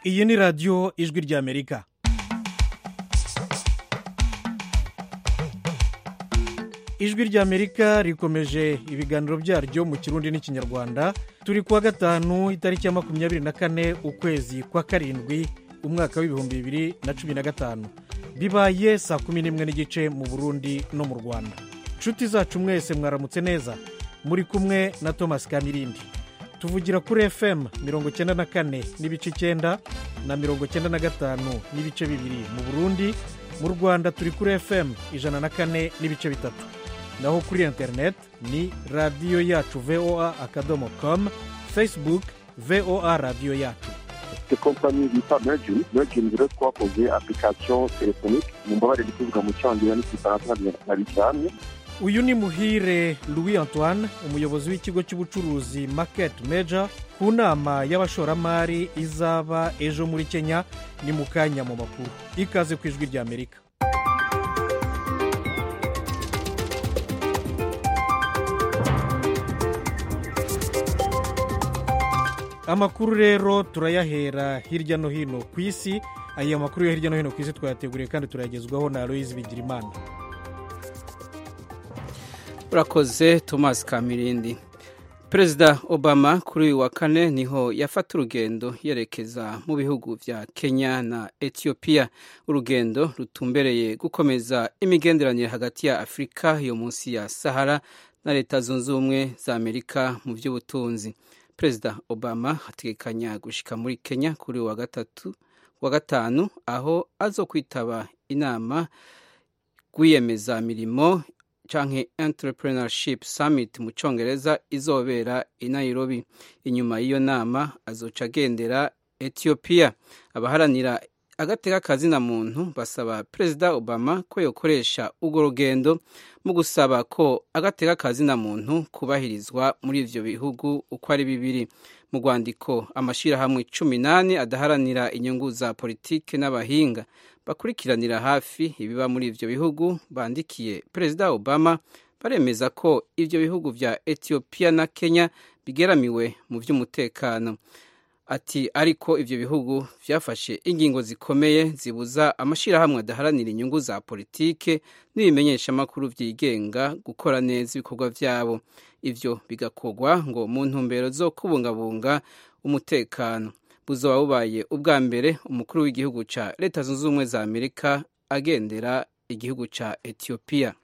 iyi ni radiyo ijwi ry'amerika ijwi ry'amerika rikomeje ibiganiro byaryo mu kirundi n'ikinyarwanda turi kuwa gatanu itariki ya makumyabiri na kane ukwezi kwa karindwi umwaka w'ibihumbi bibiri na cumi na gatanu bibaye saa kumi n'imwe n'igice mu burundi no mu rwanda inshuti zacu mwese mwaramutse neza muri kumwe na thomas kamirindi tuvugira kuri fm mirongo icyenda na kane n'ibice icyenda na mirongo icyenda na gatanu n'ibice bibiri mu burundi mu rwanda turi kuri fm ijana na kane n'ibice bitatu naho kuri interineti ni radiyo yacu voa akadomo komu facebook voa radiyo yacu ifite kompanyi bita mergin mergin rero twakoze application telefonike mu mbabare kuvuga mu cyongereza n'igifaransa ntabijyanye uyu ni muhire louis antoine umuyobozi w'ikigo cy'ubucuruzi market major ku nama y'abashoramari izaba ejo muri kenya ni mu kanya mu makuru ikaze ku ijwi ry'amerika amakuru rero turayahera hirya no hino ku isi aya makuru yo hirya no hino ku isi twayateguriye kandi turayagezwaho na aloyizi bigirimana urakoze thomas kamirindi perezida obama kuri uyu wa kane niho yafata urugendo yerekeza mu bihugu bya kenya na etiyopiya urugendo rutumbereye gukomeza imigenderanire hagati ya afurika yo munsi ya sahara na leta zunze ubumwe za amerika mu by'ubutunzi perezida obama ategekanya gushyika muri kenya kuri uyu wa gatatu wa gatanu aho azo kwitaba inama rwiyemezamirimo canke entrepreneurship summit mu congereza izobera i nairobi inyuma y'iyo nama azoca agendera etiyopiya abaharanira agateka kazina muntu basaba perezida obama ko yokoresha urwo rugendo mu gusaba ko agateka kazina muntu kubahirizwa muri ivyo bihugu uko ari bibiri mu rwandiko amashyirahamwe cumi n'ane adaharanira inyungu za politike n'abahinga bakurikiranira hafi ibiba muri ivyo bihugu bandikiye perezida obama baremeza ko ivyo bihugu vya etiyopiya na kenya bigeramiwe mu vy'umutekano ati ariko ivyo bihugu vyafashe ingingo zikomeye zibuza amashyirahamwe adaharanira inyungu za politike n'ibimenyeshamakuru vyigenga gukora neza ibikorwa vyabo ivyo bigakorwa ngo mu ntumbero zo kubungabunga umutekano buzoba bubaye ubwa mbere umukuru w'igihugu ca leta zunze ubumwe za amerika agendera igihugu ca etiyopiya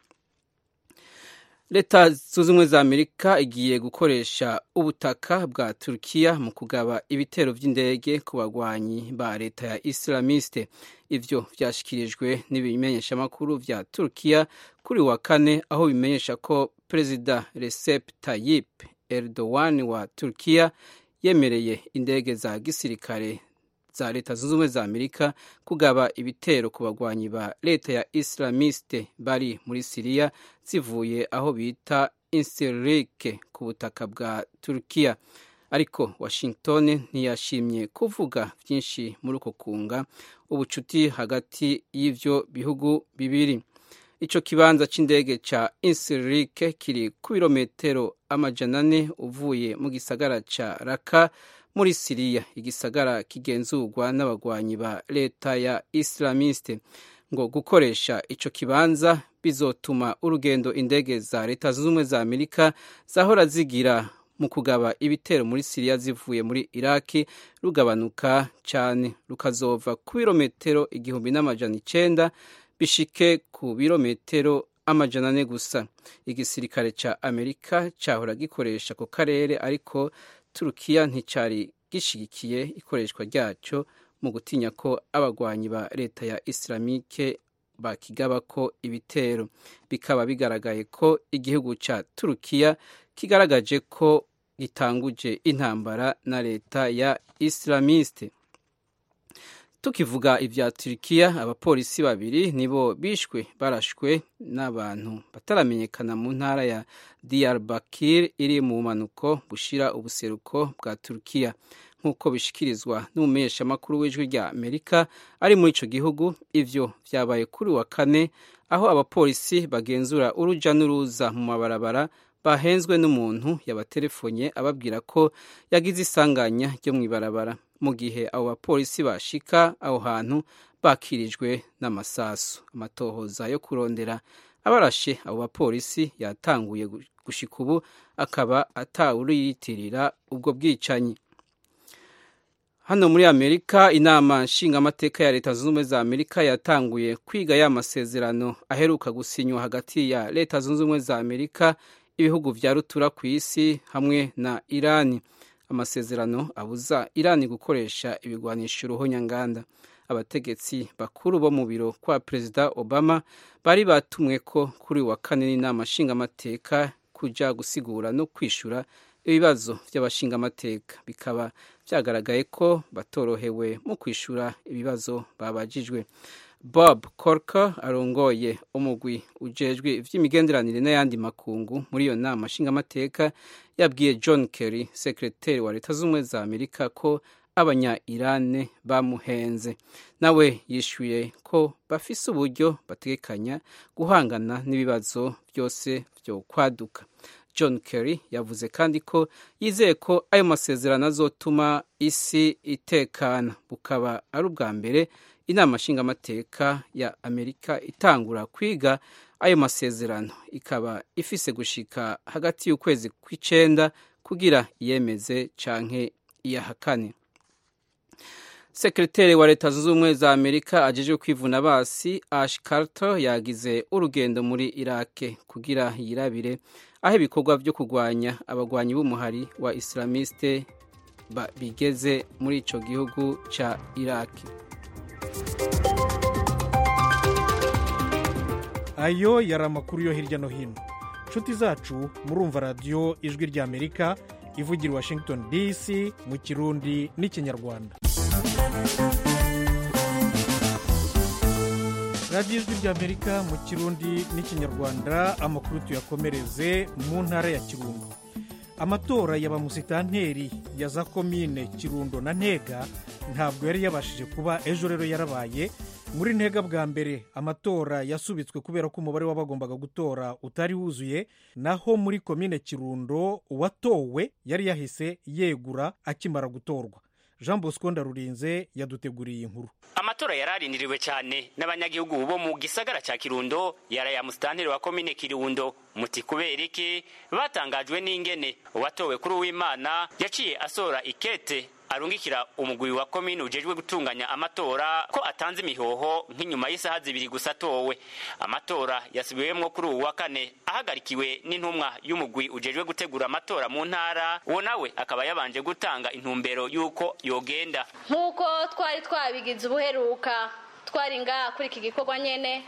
leta zunze ubumwe za amerika igiye gukoresha ubutaka bwa turukiya mu kugaba ibitero by'indege ku bagwanyi ba leta ya islamiste ivyo vyashikirijwe n'ibimenyeshamakuru vya turukiya kuri wa kane aho bimenyesha ko perezida recep tayyip erdogan wa turukiya yemereye indege za gisirikare za leta zunze ubumwe za amerika kugaba ibitero ku bagwanyi ba leta ya islamiste bari muri siriya zivuye aho bita insirike ku butaka bwa turukiya ariko washington ntiyashimye kuvuga byinshi muri uko kunga ubucuti hagati y'ivyo bihugu bibiri ico kibanza c'indege ca insirike kiri ku birometero amajana ane uvuye mu gisagara ca raka muri siriya igisagara kigenzurwa n'abagwanyi ba leta ya islamiste ngo gukoresha ico kibanza bizotuma urugendo indege za leta zunze ubumwe za amerika zahora zigira mu kugaba ibitero muri siriya zivuye muri iraki rugabanuka cyane rukazova ku birometero igihumbi n'amajana icenda bishike ku birometero amajana ane gusa igisirikare ca amerika cahora gikoresha ku karere ariko turukiya nticari gishigikiye ikoreshwa ryaco mu gutinya ko abagwanyi ba leta ya islamike bakigabako ibitero bikaba bigaragaye ko igihugu ca turukiya kigaragaje ko gitanguje intambara na leta ya islamiste tukivuga ibya turikiya abapolisi babiri nibo bishwe barashwe n'abantu bataramenyekana mu ntara ya diyarbakir iri mu bumanuko bushira ubuseruko bwa turukiya nk'uko bishikirizwa n'umumenyeshamakuru w'ijwi rya amerika ari muri ico gihugu ivyo vyabaye kuri wa kane aho abapolisi bagenzura uruja n'uruza mu mabarabara bahenzwe n'umuntu yabatelefonye ababwira ko yagize isanganya ryo mu ibarabara mu gihe abo bapolisi bashika aho hantu bakirijwe n'amasasu amatohoza yo kurondera abarashe abo bapolisi yatanguye gushika ubu akaba atawuriyitirira ubwo bwicanyi hano muri amerika inama nshingamateka ya leta zunze ubumwe za amerika yatanguye kwiga ya masezerano aheruka gusinywa hagati ya leta zunze ubumwe za amerika ibihugu vya rutura ku isi hamwe na irani amasezerano abuza irani gukoresha ibigwanisho uruhonyanganda abategetsi bakuru bo mu biro kwa perezida obama bari batumwe ko kuri wa kane n'inama nshingamateka kuja gusigura no kwishura ibibazo by'abashingamateka bikaba byagaragaye ko batorohewe mu kwishura ibibazo babajijwe bob corker arongoye umugwi ujejwe ivy'imigenderanire n'ayandi makungu muri iyo nama nshingamateka yabwiye john kerry sekreteri wa leta z'ubumwe za amerika ko abanya irane bamuhenze nawe yishyuye ko bafise uburyo bategekanya guhangana n'ibibazo byose byo kwaduka john kerry yavuze kandi ko yizeye ko ayo masezerano azotuma isi itekana bukaba ari ubwa mbere inama nshingamateka ya amerika itangura kwiga ayo masezerano ikaba ifise gushika hagati y'ukwezi kw'icenda kugira iyemeze canke iyahakane sekreteri wa leta zunze ubumwe za amerika ajejwe kwivuna basi ash carter yagize urugendo muri irake kugira yirabire aho ibikorwa vyo kurwanya abagwanyi b'umuhari wa islamiste bigeze muri ico gihugu ca iraki ayo yari amakuru yo hirya no hino nshuti zacu murumva radiyo ijwi rya amerika ivugira washington dc mu kirundi n'ikinyarwanda radiyo ijwi rya amerika mu kirundi n'ikinyarwanda amakuru tuyakomereze mu ntara ya kirundo amatora ya bamusitanteri ya za komine kirundo na ntega ntabwo yari yabashije kuba ejo rero yarabaye muri ntega bwa mbere amatora yasubitswe kubera ko umubare w'abagombaga gutora utari wuzuye naho muri komine kirundo uwatowe yari yahise yegura akimara gutorwa jean bosco ndarurinze yaduteguriye inkuru amatora yararindiriwe cyane n'abanyagihugu bo mu gisagara cya kirundo yaraya musitanteri wa komine kirundo muti kubera iki batangajwe n'ingene uwatowe kuri uwimana yaciye asora ikete arungikira umugwi wa komine ujejwe gutunganya amatora ko atanze imihoho nk'inyuma y'isaha zibiri gusa atowe amatora yasubiwemwo kuri uwu wa kane ahagarikiwe n'intumwa y'umugwi ujejwe gutegura amatora mu ntara uwo nawe akaba yabanje gutanga intumbero y'uko yogenda nk'uko twari twabigize ubuheruka twari ngaha kuri iki gikorwa nyene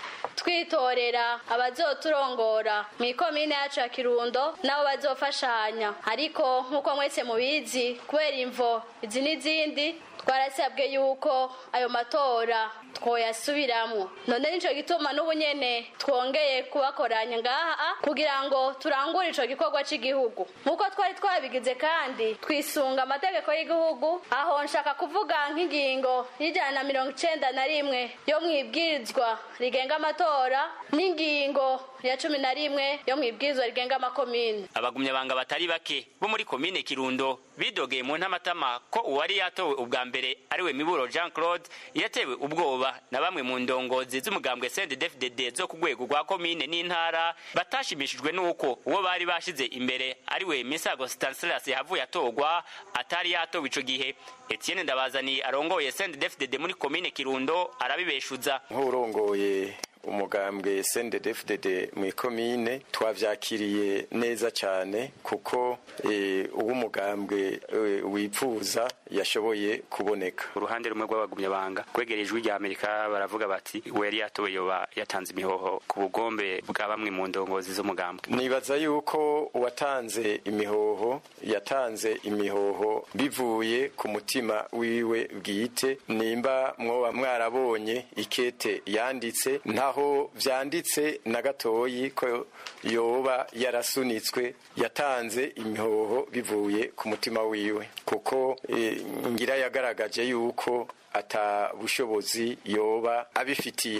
twitorera abazoturongora mu ikomine yacu ya kirundo nabo bazofashanya ariko nk'uko mwese mubizi kubera imvo izi n'izindi twarasabwe yuko ayo matora twoyasubiramwo none nico gituma n'ubu nyene twongeye kubakoranya ngaha kugira ngo turangure ico gikorwa c'igihugu nk'uko twari twabigize kandi twisunga amategeko y'igihugu aho nshaka kuvuga nk'ingingo y'ijana na mirongo icenda na rimwe yo mwibwirizwa rigenga amatora n'ingingo ya cumi na rimwe yo mwibwirizwa rigenga amakomine abagumyabanga batari bake bo muri komine kirundo bidogeye mu ntamatama ko uwari yatowe ubwa mbere ariwe miburo jean claude yatewe ubwoba na bamwe mu ndongozi z'umugambwe cndd zo ku rwego rwa komine n'intara batashimishijwe n'uko uwo bari bashize imbere ariwe misago stanislas yahavuye atorwa atari yatowe ico gihe etienne ndabazani arongoye cndd muri komine kirundo arabibeshuza nk'urongoye umugambwe CNDD-FDD mu ikomine twavyakiriye neza cyane kuko uwo umugambwe wipfuza yashoboye kuboneka uruhande rumwe rw'abagumyabanga kwegera ijwi rya amerika baravuga bati we yari yatowe yoba yatanze imihoho ku bugombe bwa bamwe mu ndongozi z'umugambwe nibaza yuko uwatanze imihoho yatanze imihoho bivuye ku mutima wiwe bwite nimba mwoba mwarabonye ikete yanditse ntaho vyanditse na gatoyi ko yoba yarasunitswe yatanze imihoho bivuye ku mutima wiwe kuko e, ngira yagaragaje yuko ata bushobozi yoba abifitiye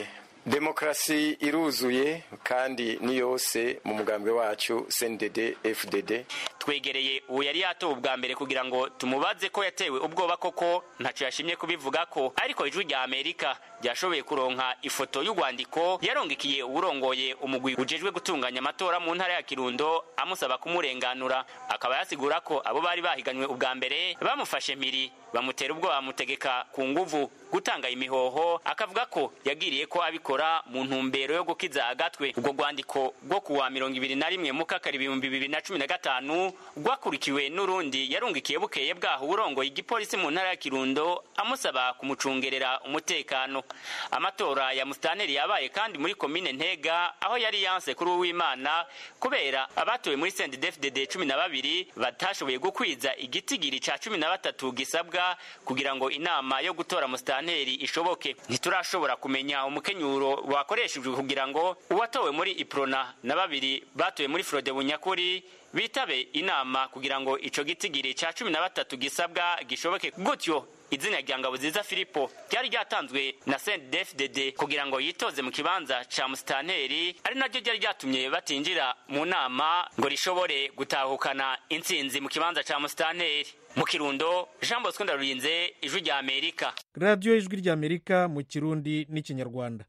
demokarasi iruzuye kandi ni yose mu mugambwe wacu cndd fdd twegereye uwo yari yatowe ubwa mbere kugira ngo tumubaze ko yatewe ubwoba koko ntacyo yashimye kubivuga ko ariko ijwi rya amerika ryashoboye kuronka ifoto y'urwandiko yarongekiye uwurongoye umugwi ujejwe gutunganya amatora mu ntara ya kirundo amusaba kumurenganura akaba yasigura ko abo bari bahiganywe ubwa mbere bamufashe mpiri bamutera ubwoba bamutegeka ku nguvu gutanga imihoho akavuga ko yagiriye ko abikora mu ntumbero yo gukiza agatwe ubwo rwandiko rwo kuwa mirongo ibiri na rimwe mukakari ibihumbi bibiri na cumi na gatanu rwakurikiwe n'urundi yarungikiye bukeye bwaho urongoye igipolisi mu ntara ya kirundo amusaba kumucungerera umutekano amatora ya musitanteri yabaye kandi muri komine ntega aho yari yanse kuri uwimana kubera abatowe muri sendedefdede cumi na babiri batashoboye gukwiza igitigiri ca cumi na batatu gisabwa kugira ngo inama yo gutora musitanteri ishoboke ntiturashobora kumenya umukenyuro wakoreshejwe kugira ngo uwatowe muri iprona na babiri batowe muri frode bunyakuri bitabe inama kugira ngo ico gitigiri ca cumi na batatu gisabwa gishoboke gutyo izina rya ngabuziza filipo ryari ryatanzwe na sendefdd kugira ngo yitoze mu kibanza ca musitanteri ari naryo ryari ryatumye batinjira mu nama ngo rishobore gutahukana intsinzi mu kibanza ca musitanteri mu kirundo jean bosco ndarurinze ijwi rya amerika radiyo ijwi rya amerika mu kirundi n'ikinyarwanda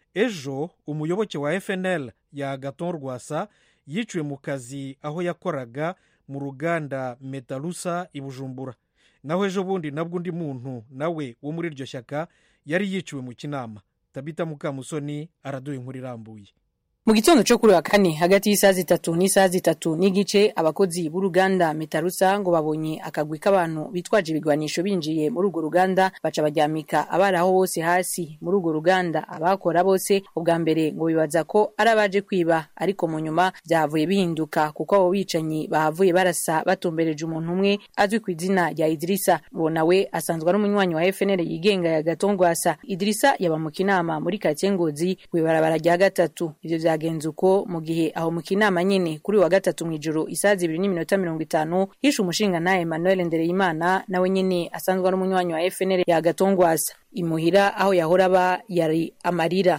ejo umuyoboke wa fnl ya gaton rwasa yiciwe mu kazi aho yakoraga mu ruganda metarusa i bujumbura naho ejo bundi nabwo undi muntu nawe wo muri iryo shyaka yari yiciwe mu kinama tabita mukamusoni araduha inkuru irambuye mu gitondo cyo kuri wa kane hagati y'isaha zitatu n'isaha zitatu n'igice abakozi b'uruganda metarusa ngo babonye akagwi k'abantu bitwaje ibigwanisho binjiye muri urwo ruganda baca baryamika abari aho bose hasi muri urwo ruganda abakora bose ubwa mbere ngo bibaza ko ari abaje kwiba ariko mu nyuma byahavuye bihinduka kuko abo bicanyi bahavuye barasa batumbereje umuntu umwe azwi ku izina rya idirisa uwo nawe asanzwe ari umunywanyi wa fnl yigenga ya gatongwasa idirisa yaba mu kinama muri karitsiye ngozi ku ibarabara rya gatatu ivyo vyagenze uko mu gihe aho mu kinama nyene kuri wa gatatu mw'ijoro isaha zibiri n'iminota mirongo itanu hishe umushinga nawe emmanuel ndereyimana nawe nyene asanzwe ari umunywanyi wa fnl ya gatongwasa imuhira aho yahora aba yari amarira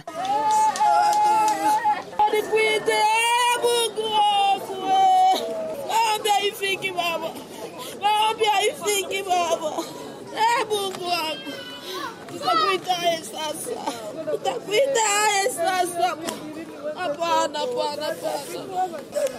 Utakuitaye sasa, utakuitaye sasa. Hapana, hapana, hapana.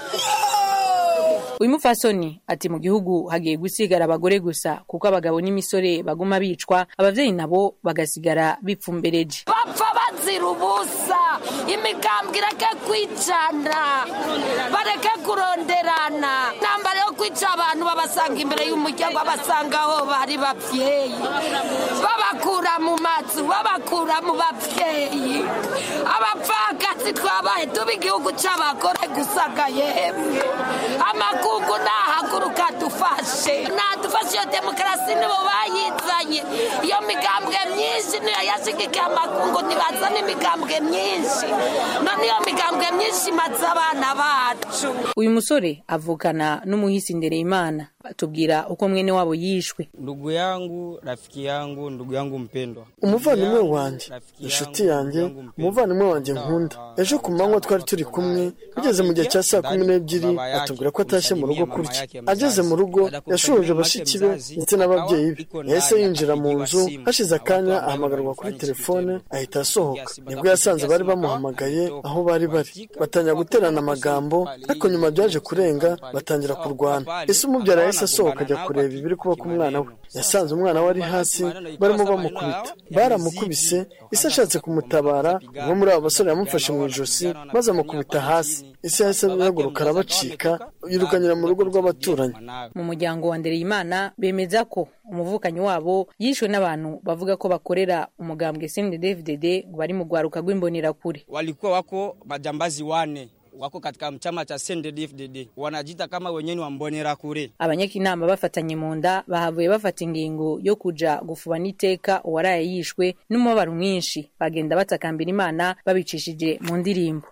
uyu mupfasoni ati mu gihugu hagiye gusigara abagore gusa kuko abagabo n'imisore baguma bicwa abavyeyi nabo bagasigara bipfumbereje bapfa bazira ubusa imigambwe ireke kwicana bareke kuronderana intambara yo kwica abantu babasanga imbere y'umuryango babasanga aho bari bavyeyi babakura mu mazu babakura mu bavyeyi abapfakazi twabaye tuba igihugu c'abagore gusaga yemwe amakungu nahaguruka dufashe nadufashe iyo demokarasi nibo bayizanye iyo migambwe myinshi niyo yashigikiye amakungu ntibazana imigambwe myinshi none iyo migambwe myinshi imaze abana bacu uyu musore avukana n'umuhisi ndereyimana atubwira uko mwene wabo yishwe ndugu yangu rafiki yangu ndugu yangu mpendwa umuvandimwe wanjye inshuti yanjye umuvandimwe wanjye nkunda ejo ku manywa twari turi kumwe bigeze mu gihe cya saa kumi n'ebyiri atubwira ko atashye mu rugo kurya ageze mu rugo yashoje bashiki be ndetse n'ababyeyi be yahise yinjira mu nzu hashize akanya ahamagarwa kuri telefone ahita asohoka nibwo yasanze bari bamuhamagaye aho bari bari batangira guterana amagambo ariko nyuma byaje kurenga batangira kurwana ese umubyara yahise asohoka ajya kureba ibiri kuba ku mwana we yasanze umwana we ari hasi barimo bamukubita baramukubise ise ashatse kumutabara umwe muri abo basore yamufashe mu ijosi maze amukubita hasi ise yahise ahaguruka arabacika yirukanyira mu rugo rw'abaturanyi mu muryango wa ndereyimana bemeza ko umuvukanyi wabo yishwe n'abantu bavuga ko bakorera umugambwe cndfdd ngo bari mu rwaruka rw'imbonerakure walikuwa wako majambazi wane wako katika chama cha CNDD-FDD wanajita kama wenyewe wa Mbonerakure. abanyakinama bafatanye mu nda bahavuye bafata ingingo yo kuja gufuba n'iteka uwaraye yishwe n'umubabaro mwinshi bagenda batakambira imana babicishije mu ndirimbo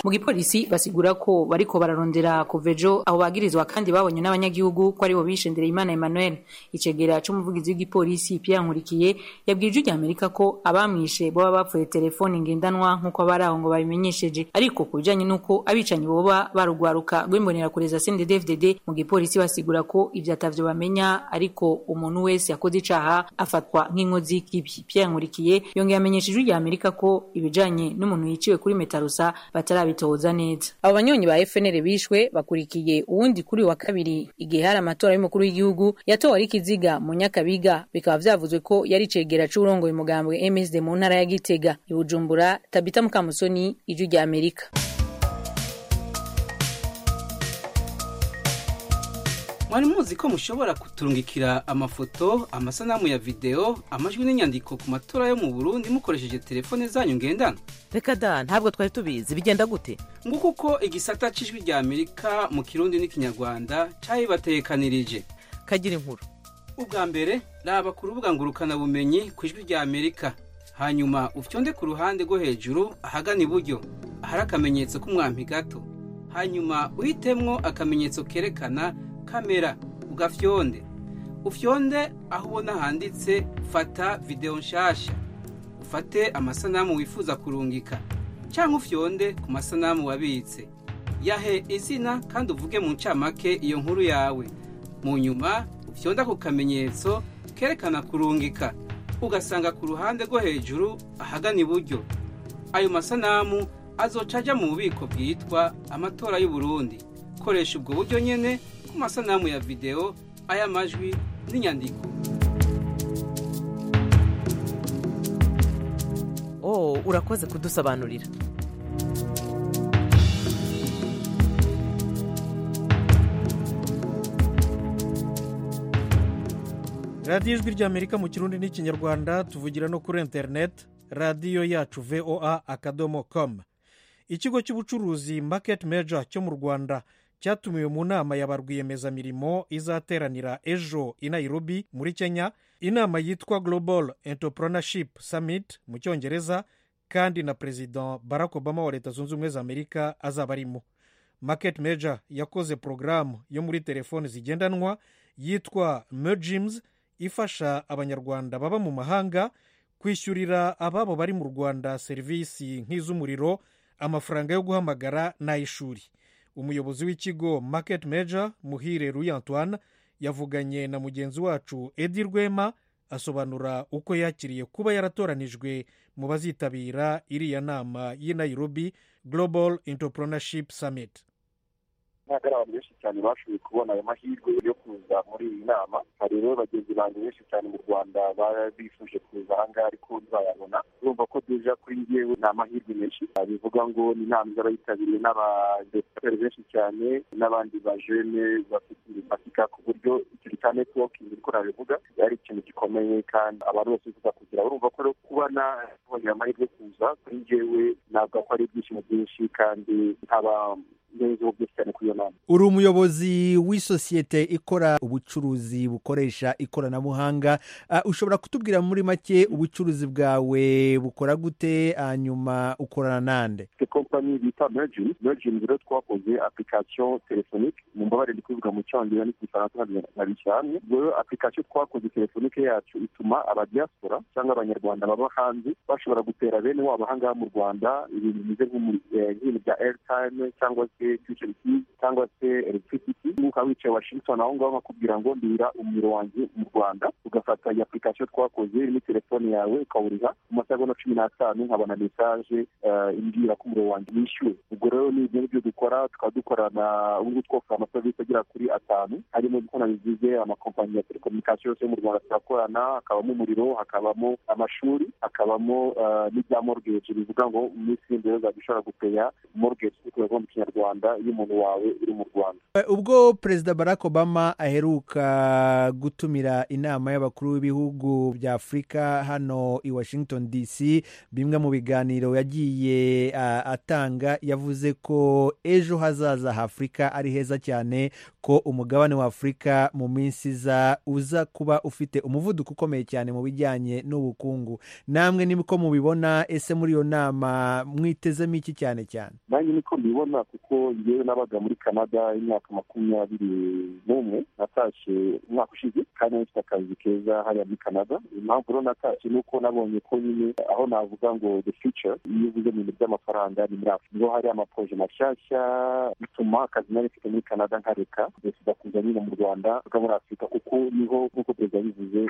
mu gipolisi basigura ko bariko bararondera kuva ejo abo bagirizwa kandi babonye n'abanyagihugu ko aribo bishe Ndereyimana Emmanuel icegera c'umuvugizi w'igipolisi Pierre Nkurikiye yabwiye ijwi ry'Amerika ko abamwishe boba bapfuye telefoni ngendanwa nk'uko abari aho ngo babimenyesheje ariko ku bijanye n'uko abicanyi boba barugwaruka rw'imbonera kureza CNDD-FDD mu gipolisi basigura ko ivyo atavyo bamenya ariko umuntu wese yakoze icaha afatwa nk'inkozi y'ikibi Pierre Nkurikiye yongeye amenyesha ijwi ry'Amerika ko ibijanye n'umuntu yiciwe kuri Metarusa batarabitoza neza abo banyonyi ba FNL bishwe bakurikiye uwundi kuri wa kabiri igihe hari amatora y'umukuru w'igihugu yatowe ari kiziga mu Nyakabiga bikaba vyavuzwe ko yari cegera c'urongoye umugambwe MSD mu ntara ya Gitega i Bujumbura Tabita Mukamusoni ijwi rya Amerika mwari muzi ko mushobora kuturungikira amafoto amasanamu ya videwo amajwi n'inyandiko ku matora yo mu burundi mukoresheje telefone zanyu ngendanwa reka da ntabwo twari tubizi bigenda gute nguko uko igisata c'ijwi rya amerika mu kirundi n'ikinyarwanda cabibatekanirije kagira inkuru ubwa mbere raba ku rubuga ngurukanabumenyi ku ijwi rya amerika hanyuma ufyonde ku ruhande rwo hejuru ahagana iburyo ahari akamenyetso k'umwampi gato hanyuma uhitemwo akamenyetso kerekana kamera ugafyonde ufyonde aho ubona handitse fata videwo nshasha ufate amasanamu wifuza kurungika cyangwa ufyonde ku masanamu wabitse yahe izina kandi uvuge mu ncamake iyo nkuru yawe mu nyuma ufyonde ako kamenyetso kerekana kurungika ugasanga ku ruhande rwo hejuru ahagana iburyo ayo masanamu azoca ajya mu bubiko bwitwa amatora y'uburundi koresha ubwo buryo nyene ku masanamu ya videwo ay'amajwi n'inyandiko oh urakoze kudusobanurira radiyo ijwi ry'amerika mu kirundi n'ikinyarwanda tuvugira no kuri interineti radiyo yacu voa akadomo komu ikigo cy'ubucuruzi maketi meja cyo mu rwanda cyatumiwe mu nama ya ba rwiyemezamirimo izateranira ejo i nairobi muri kenya inama yitwa global entrepreneurship summit mu cyongereza kandi na perezida barack obama wa leta zunze ubumwe za amerika azaba arimo market major yakoze porogaramu yo muri telefoni zigendanwa yitwa mergims ifasha abanyarwanda baba mu mahanga kwishyurira ababo bari mu rwanda serivisi nk'iz'umuriro amafaranga yo guhamagara n'ay'ishuri umuyobozi w'ikigo market major muhire ruy antoine yavuganye na mugenzi wacu edi rwema asobanura uko yakiriye kuba yaratoranijwe mu bazitabira iriya nama y'i nairobi global entrepreneurship summit ntabwo ari abantu benshi cyane bashoboye kubona ayo mahirwe yo kuza muri iyi nama hari rero bagenzi banjye benshi cyane mu rwanda bifuje kuza aha ngaha ariko ntibazayabona urumva ko deja kuri njyewe ni amahirwe menshi bivuga ngo ni inama izaba yitabiriwe n'abadeputeri benshi cyane n'abandi bajene bafite ibifatika ku buryo ikintu cya netiwokingi niko nabivuga ari ikintu gikomeye kandi abantu bose bifuza kugira urumva ko rero kuba nabonye amahirwe yo kuza kuri njyewe ntabwo ko ari ibyishimo byinshi kandi nkaba uri umuyobozi w'isosiyete ikora ubucuruzi bukoresha ikoranabuhanga ushobora kutubwira muri make ubucuruzi bwawe bukora gute hanyuma ukorana nande kompanyi bita mergin mergin rero twakoze application telefonike mu mbabare ndi kuvuga mu cyongereza n'igifaransa nkabishyira hamwe rero application twakoze telefonike yacu ituma abadiaspora cyangwa abanyarwanda baba hanze bashobora gutera bene wabo ahangaha mu rwanda ibintu bimeze nk'ibintu bya airtime cyangwa se future keys cyangwa se electricity nk'uko wicaye washington aho ngaho bakubwira ngo ndira umuriro wanjye mu rwanda ugafata iyi application twakoze irimo telefone yawe ukawuriha mu masegonda cumi n'atanu nkabona mesaje imbwira ko umuriro wanjye wishyuwe ubwo rero ni ibyo ngibyo dukora tukaba dukorana ubu twofura amaserivisi agera kuri atanu harimo uko nabivuze amakompanyi ya telekomunikasiyo yose yo mu rwanda turakorana hakabamo umuriro hakabamo amashuri hakabamo n'ibya mortgage bivuga ngo mu minsi y'imbere uzajya ushobora gupeya mortgage kuko mu kinyarwanda rwanda iyo umuntu wawe uri mu rwanda ubwo perezida barack obama aheruka gutumira inama y'abakuru b'ibihugu bya afurika hano i washington dc bimwe mu biganiro yagiye uh, atanga yavuze ko ejo hazaza h'afurika ari heza cyane ko umugabane wa afurika mu minsi iza uza kuba ufite umuvuduko ukomeye cyane mu bijyanye n'ubukungu namwe niko mubibona ese muri iyo nama mwitezemo iki cyane cyane nanjye niko mbibona kuko ngewe nabaga muri canada imyaka makumyabiri n'umwe natashye umwaka ushize kandi nafite akazi keza hariya muri canada impamvu rero natashye ni uko nabonye ko nyine aho navuga ngo the future iyo uvuze mu bintu by'amafaranga ni muri afurika niho hari amaproje mashyashya bituma akazi nari mfite muri canada nkareka perezida kuza nyine mu rwanda bwa muri afurika kuko niho nk'uko perezida yabivuze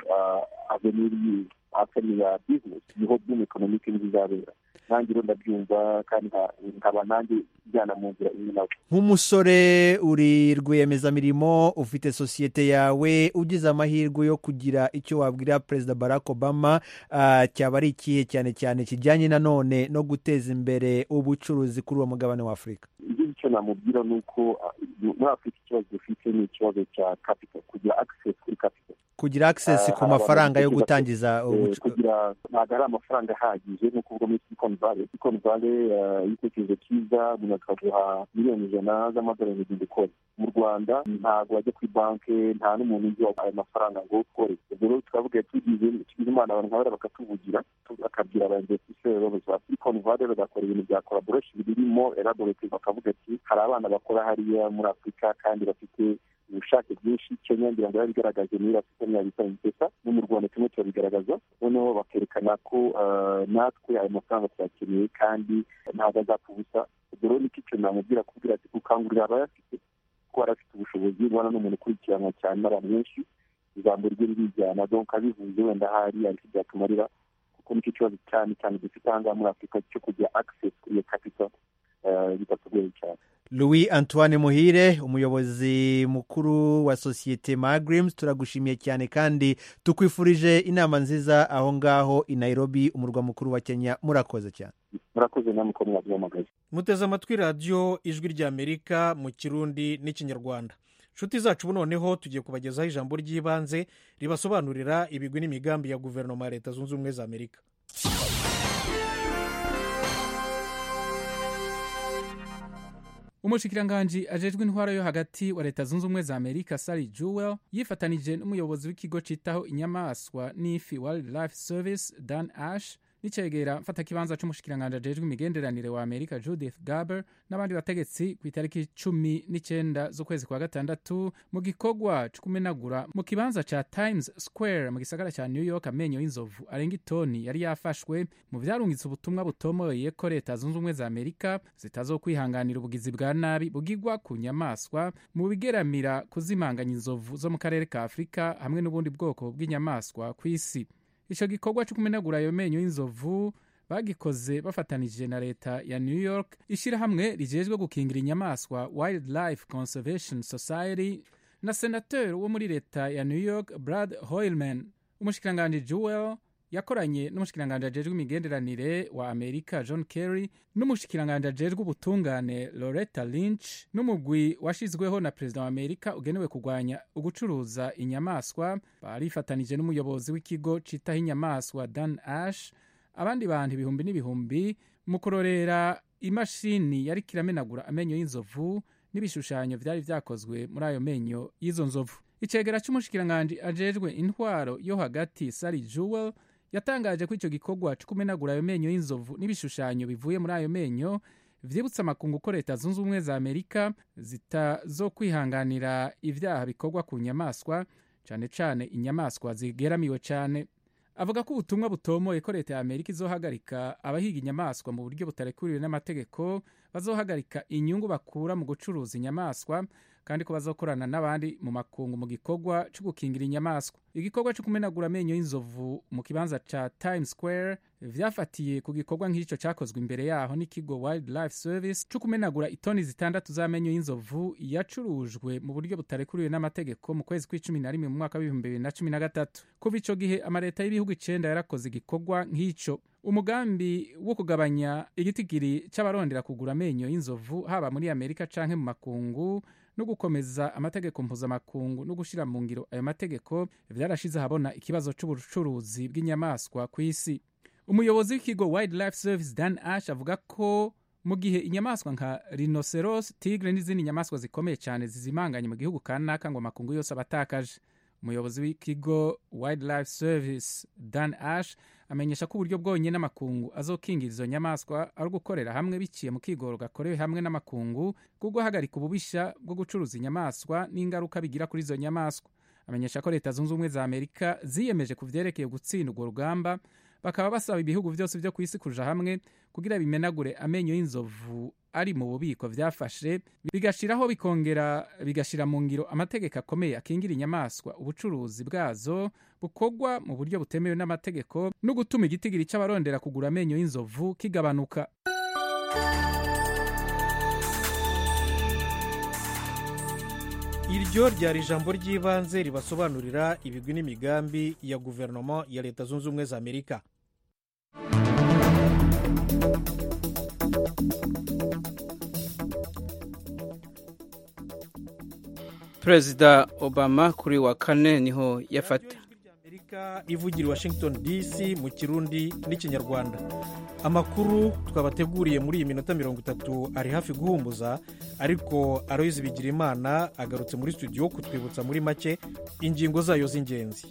aveniri afeni ya bizinesi niho boom economic nizizabera nanjye rero ndabyumva kandi nkaba nanjye njyana mu nzira imwe nawe nk'umusore uri rwiyemezamirimo ufite sosiyete yawe ugize amahirwe yo kugira icyo wabwira perezida barack obama cyaba ari ikihe cyane cyane kijyanye nanone no guteza imbere ubucuruzi kuri uwo mugabane wa afurika icyo namubwira ni uko muri afurika ikibazo dufite ni ikibazo cya capital kugira access kuri capital kugira access ku mafaranga yo gutangiza kugira ntabwo ari amafaranga ahagije ni ukuvuga muri silicon valley silicon valley igitekerezo cyiza umuntu akaguha miliyoni ijana z'amadolari mu ukora mu rwanda ntabwo wajya kuri banki nta n'umuntu uzi ayo mafaranga ngo ukore ubwo rero tukavuga tugize tugize imana abantu nk'abariya bakatuvugira bakabwira aba investisseurs babuze ba silicon valley bagakora ibintu bya collaboration birimo elaborate bakavuga ati hari abana bakora hariya muri afurika kandi bafite ubushake bwinshi kenya ngira ngo yabigaragaje muri afurika ntiyabita impesa no mu rwanda turimo turabigaragaza noneho bakerekana ko natwe ayo mafaranga tuyakeneye kandi ntabwo azapfa ubusa ubwo rero nicyo kintu namubwira kubwira ati gukangurira abayafite ko barafite ubushobozi ubona n'umuntu ukurikiranwa cyane n'abantu benshi ijambo rye ririjyana donc abivuze wenda hari ariko byatumarira kuko nicyo kibazo cyane cyane dufite aha ngaha muri afurika cyo kugira access kuri iyo capital bitatugoye cyane louis antoine muhire umuyobozi mukuru wa sosiyete magrims turagushimiye cyane kandi tukwifurije inama nziza aho ngaho i nairobi umurwa mukuru wa kenya murakoze cyane murakoze namwe ko mwabyamagaje muteze amatwi radiyo ijwi ry'amerika mu kirundi n'ikinyarwanda inshuti zacu noneho tugiye kubagezaho ijambo ry'ibanze ribasobanurira ibigwi n'imigambi ya guverinoma ya leta zunze ubumwe za amerika umushikiranganji ajejwe intwaro yo hagati wa leta zunze ubumwe za amerika sari jewel yifatanije n'umuyobozi w'ikigo citaho inyamaswa n'ifi wildlife service dan ash n'icegera mfatakibanza c'umushikiranganji ajejwe imigenderanire wa amerika judith garber n'abandi bategetsi ku itariki cumi n'icenda z'ukwezi kwa gatandatu mu gikorwa co kumenagura mu kibanza ca times square mu gisagara ca new york amenyo y'inzovu arenga itoni yari yafashwe mu vyarungitse ubutumwa butomoye ko leta zunze ubumwe za amerika zitazokwihanganira ubugizi bwa nabi bugirwa ku nyamaswa mu bigeramira kuzimanganya inzovu zo mu karere ka afurika hamwe n'ubundi bwoko bw'inyamaswa ku isi ico gikorwa co kumenagura ayo menyo y'inzovu bagikoze bafatanije na leta ya new york ishirahamwe rijejwe gukingira inyamaswa wildlife conservation society na senateur wo muri leta ya new york brad hoilman umushikiranganji jewel yakoranye n'umushikiranganji ajejwe imigenderanire wa amerika john kerry n'umushikiranganji ajejwe ubutungane loretta lynch n'umugwi washizweho na perezida wa amerika ugenewe kurwanya ugucuruza inyamaswa barifatanije n'umuyobozi w'ikigo citaho inyamaswa dan ash abandi bantu ibihumbi n'ibihumbi mu kurorera imashini yariko iramenagura amenyo y'inzovu n'ibishushanyo vyari vyakozwe muri ayo menyo y'izo nzovu icegera c'umushikiranganji ajejwe intwaro yo hagati sari jewel yatangaje ko icyo gikorwa cyo kumenagura ayo menyo y'inzovu n'ibishushanyo bivuye muri ayo menyo vyibutsa amakungu ko leta zunze ubumwe za amerika zitazokwihanganira ivyaha bikorwa ku nyamaswa cane cane inyamaswa zigeramiwe cane avuga ko ubutumwa butomoye ko leta ya amerika izohagarika abahiga inyamaswa mu buryo butarekuriwe n'amategeko bazohagarika inyungu bakura mu gucuruza inyamaswa kandi ko bazokorana n'abandi mu makungu mu gikorwa cyo gukingira inyamaswa igikorwa cyo kumenagura amenyo y'inzovu mu kibanza ca Times Square vyafatiye ku gikorwa nk'ico cakozwe imbere yaho n'ikigo Wildlife Service cyo kumenagura itoni zitandatu z'amenyo y'inzovu yacurujwe mu buryo butarekuriwe n'amategeko mu kwezi kw'icumi na rimwe mu mwaka w'ibihumbi bibiri na cumi na gatatu kuva ico gihe amaleta y'ibihugu icenda yarakoze igikorwa nk'ico umugambi wo kugabanya igitigiri c'abarondera kugura amenyo y'inzovu haba muri amerika canke mu makungu no gukomeza amategeko mpuzamakungu no gushira mu ngiro ayo mategeko vyarashize ahabona ikibazo c'ubucuruzi bw'inyamaswa ku isi umuyobozi w'ikigo wildlife service dan ash avuga ko mu gihe inyamaswa nka rhinoceros tigre n'izindi nyamaswa zikomeye cyane zizimanganye mu gihugu kanaka ngo amakungu yose abatakaje umuyobozi w'ikigo wildlife service dan ash amenyesha ko uburyo bwonyine n'amakungu azokingira izo nyamaswa ari ugukorera hamwe biciye mu kigoro gakorewe hamwe n'amakungu bwo guhagarika ububisha bwo gucuruza inyamaswa n'ingaruka bigira kuri izo nyamaswa amenyesha ko leta zunze ubumwe za amerika ziyemeje ku vyerekeye gutsinda urwo rugamba bakaba basaba ibihugu byose byo ku isi kuja hamwe kugira bimenagure amenyo y'inzovu ari mu bubiko vyafashe bigashiraho bikongera bigashira mu ngiro amategeko akomeye akingira inyamaswa ubucuruzi bwazo bukorwa mu buryo butemewe n'amategeko no gutuma igitigiri c'abarondera kugura amenyo y'inzovu kigabanuka iryo ryari ijambo ry'ibanze ribasobanurira ibigwi n'imigambi ya guverinoma ya leta zunze ubumwe za amerika perezida obama kuri wa kane niho yafata amerika ivugira washington dc mu kirundi n'ikinyarwanda amakuru twabateguriye muri iyi minota mirongo itatu ari hafi guhumbuza ariko aroyizi bigira imana agarutse muri studio kutwibutsa muri make ingingo zayo z'ingenzi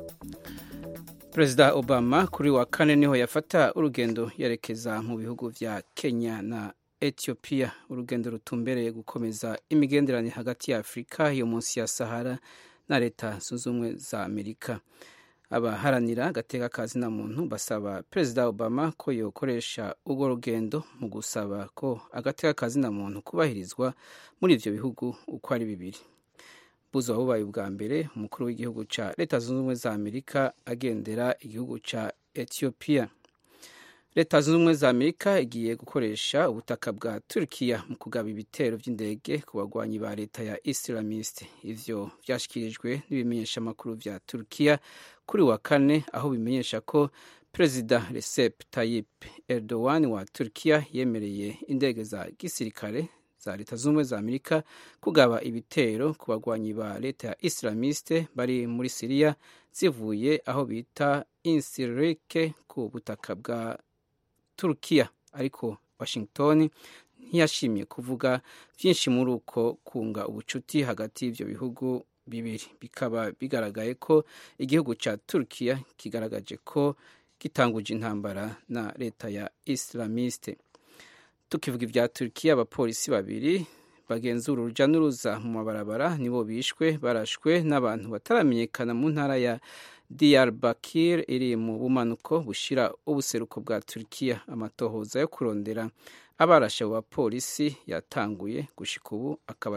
perezida obama kuri wa kane niho yafata urugendo yerekeza mu bihugu vya kenya na etiyopiya urugendo rutumbereye gukomeza imigenderanire hagati ya afurika yo munsi ya sahara na leta zunze ubumwe za amerika abaharanira agateka ka zina muntu basaba perezida obama ko yokoresha urwo rugendo mu gusaba ko agateka ka zina muntu kubahirizwa muri ivyo bihugu uko ari bibiri buzo bubaye ubwa mbere umukuru w'igihugu ca leta zunze ubumwe za amerika agendera igihugu ca etiyopiya leta zunze ubumwe za amerika igiye gukoresha ubutaka bwa turkiya mu kugaba ibitero by'indege ku bagwanyi ba leta ya islamiste ivyo vyashikirijwe n'ibimenyeshamakuru vya turkiya kuri wa kane aho bimenyesha ko perezida recep tayyip erdogan wa turkiya yemereye indege za gisirikare za leta zunze ubumwe za amerika kugaba ibitero ku bagwanyi ba leta ya islamiste bari muri siriya zivuye aho bita insirike ku butaka bwa turukiya ariko washington ntiyashimye kuvuga byinshi muri uko kunga ubucuti hagati y'ibyo bihugu bibiri bikaba bigaragaye ko igihugu cya turukiya kigaragaje ko gitanguje intambara na leta ya islamiste tukivuga ibya turukiya abapolisi babiri bagenzura urujya n'uruza mu mabarabara nibo bishwe barashwe n'abantu bataramenyekana mu ntara ya Diyarbakir iri mu bumanuko bushira ubuseruko bwa Turkiya amatohoza yo kurondera abarashe abo bapolisi yatanguye gushika ubu akaba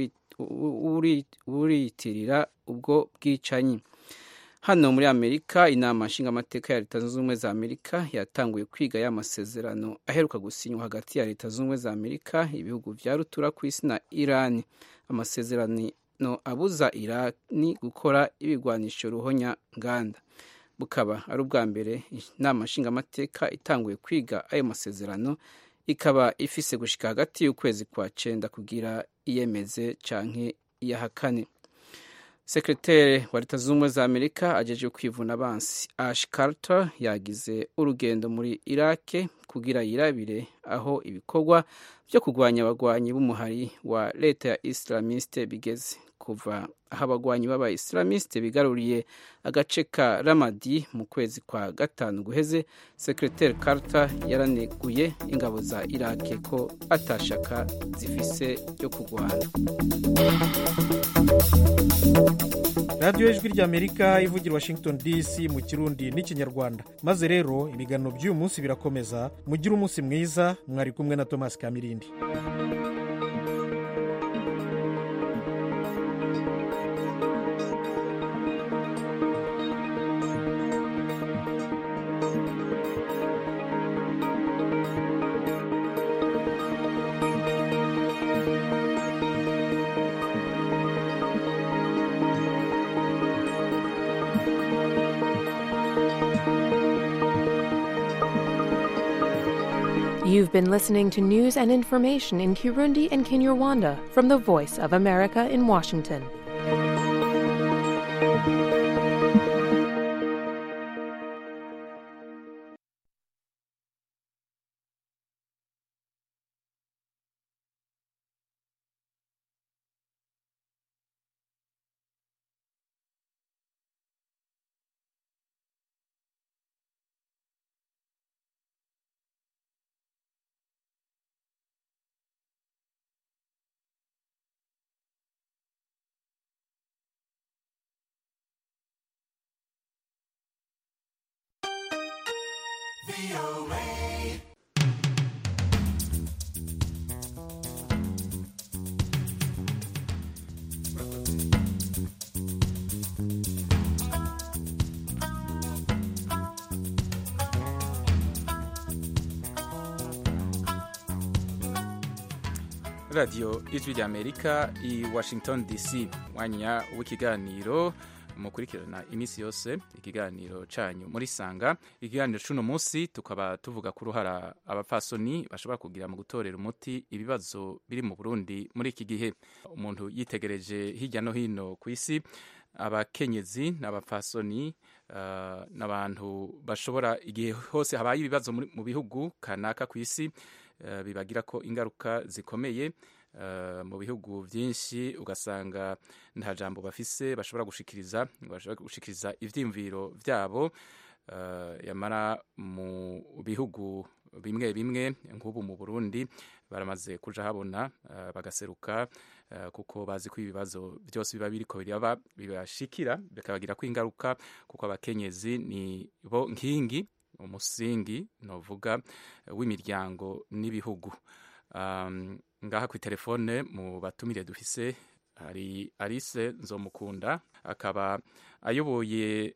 atawuriyitirira ubwo bwicanyi hano muri amerika inama nshingamateka ya leta zunze ubumwe za amerika yatanguye kwiga ya masezerano aheruka gusinywa hagati ya leta zunze ubumwe za amerika ibihugu vya rutura ku isi na irani amasezerano no abuza irani gukora ibigwanisho ruhonya nganda bukaba ari ubwa mbere inama nshingamateka itanguye kwiga ayo masezerano ikaba ifise gushika hagati y'ukwezi kwa cenda kugira iyemeze canke iyahakane sekreteri wa leta zunze ubumwe za amerika ajeje kwivuna abansi ash carter yagize urugendo muri irake kugira yirabire aho ibikorwa byo kurwanya abagwanyi b'umuhari wa leta ya islamiste bigeze kuva aho abagwanyi b'aba islamiste bigaruriye agace ka ramadi mu kwezi kwa gatanu guheze sekreteri carter yaraneguye ingabo za irake ko atashaka zifise ryo kurwana radiyo ijwi ry'amerika ivugira washington dc mu kirundi n'ikinyarwanda maze rero ibiganiro by'uyu munsi birakomeza mugire umunsi mwiza mwari kumwe na thomas kamirindi You've been listening to news and information in Kirundi and Kinyarwanda from the Voice of America in Washington. radiyo ijwi ry'amerika i washington dc mwanya w'ikiganiro mukurikirana iminsi yose ikiganiro canyu muri sanga ikiganiro c'uno munsi tukaba tuvuga ku ruhara abapfasoni bashobora kugira mu gutorera umuti ibibazo biri mu burundi muri iki gihe umuntu yitegereje hirya no hino ku isi abakenyezi n'abapfasoni uh, n'abantu bashobora igihe hose habaye ibibazo mu bihugu kanaka ku isi uh, bibagira ko ingaruka zikomeye Uh, mu bihugu byinshi ugasanga nta jambo bafise bashobora gushikiriza bashobora gushikiriza ivyiyumviro vyabo uh, yamara mu bihugu bimwe bimwe nk'ubu mu Burundi baramaze kuja habona uh, bagaseruka kuko bazi ko ibibazo byose biba biriko biraba bibashikira bikabagira ko ingaruka kuko abakenyezi ni bo nkingi umusingi novuga w'imiryango n'ibihugu um, ngaha ku telefone mu batumire dufise hari Alice Nzomukunda akaba ayoboye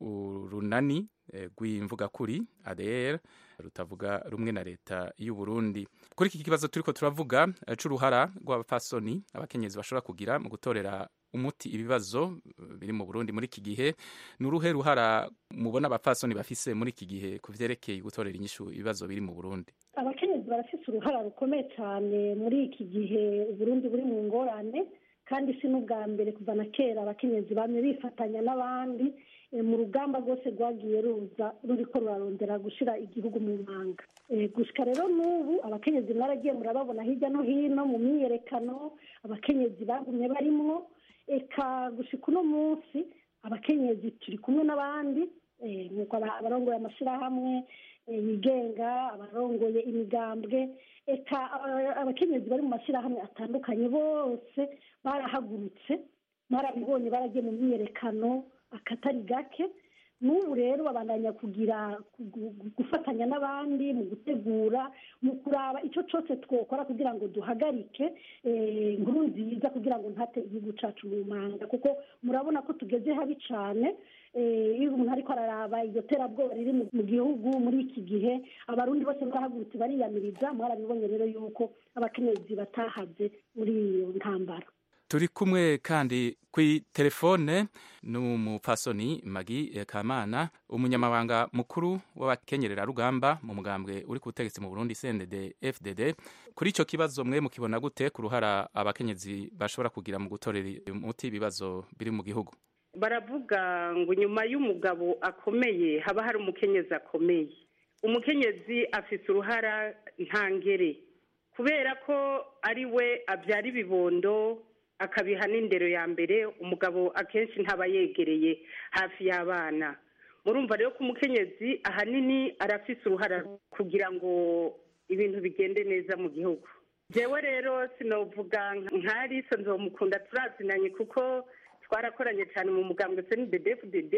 urunani rw'imvugakuri ADR rutavuga rumwe na leta y'u Burundi kuri iki kibazo turiko turavuga c'uruhara rw'abapfasoni abakenyezi bashobora kugira mu gutorera umuti ibibazo biri mu Burundi muri iki gihe ni uruhe ruhara mubona abapfasoni bafise muri iki gihe ku vyerekeye gutorera inyishu ibibazo biri mu Burundi abakenyezi barafise uruhara rukomeye cyane muri iki gihe uburundi buri mu ngorane kandi si n'ubwa mbere kuva na kera abakenyezi bamwe bifatanya n'abandi mu rugamba rwose rwagiye ruza ruriko rurarondera gushira igihugu mu manga gushika rero n'ubu abakenyezi mwaragiye murababona hirya no hino mu myiyerekano abakenyezi bagumye barimwo eka gushika uno munsi abakenyezi turi kumwe n'abandi nk'uko abarongoye amashyirahamwe yigenga abarongoye imigambwe eka abakenyezi bari mu mashyirahamwe atandukanye bose barahagurutse barabibonye baragiye mu myiyerekano akatari gake n'ubu rero babandanya kugira gufatanya n'abandi mu gutegura mu kuraba icyo cyose twakora kugira ngo duhagarike inkuru nziza kugira ngo ntate igihugu cyacu mu manga kuko murabona ko tugeze habi cyane iyo umuntu ariko araraba iryo terabwoba riri mu gihugu muri iki gihe abarundi bose barahagurutse bariyamiriza mwarabibonye rero yuko abakenyezi batahaze muri iyo ntambara turi kumwe kandi kuri telefone n'umupfasoni magi kamana umunyamabanga mukuru w'abakenyerera rugamba mu mugambwe uri ku butegetsi mu burundi cndd fdd kuri icyo kibazo mwe mukibona gute ku ruhara abakenyezi bashobora kugira mu gutorera umuti ibibazo biri mu gihugu baravuga ngo nyuma y'umugabo akomeye haba hari umukenyezi akomeye umukenyezi afite uruhara ntangere kubera ko ari we abyara ibibondo akabiha n'indero ya mbere umugabo akenshi ntaba yegereye hafi y'abana murumva rero ko umukenyezi ahanini arafise uruhara kugira ngo ibintu bigende neza mu gihugu jewe rero sinovuga nka Alice nzomukunda turazinanye kuko twarakoranye cyane mu mugambwe CNDD-FDD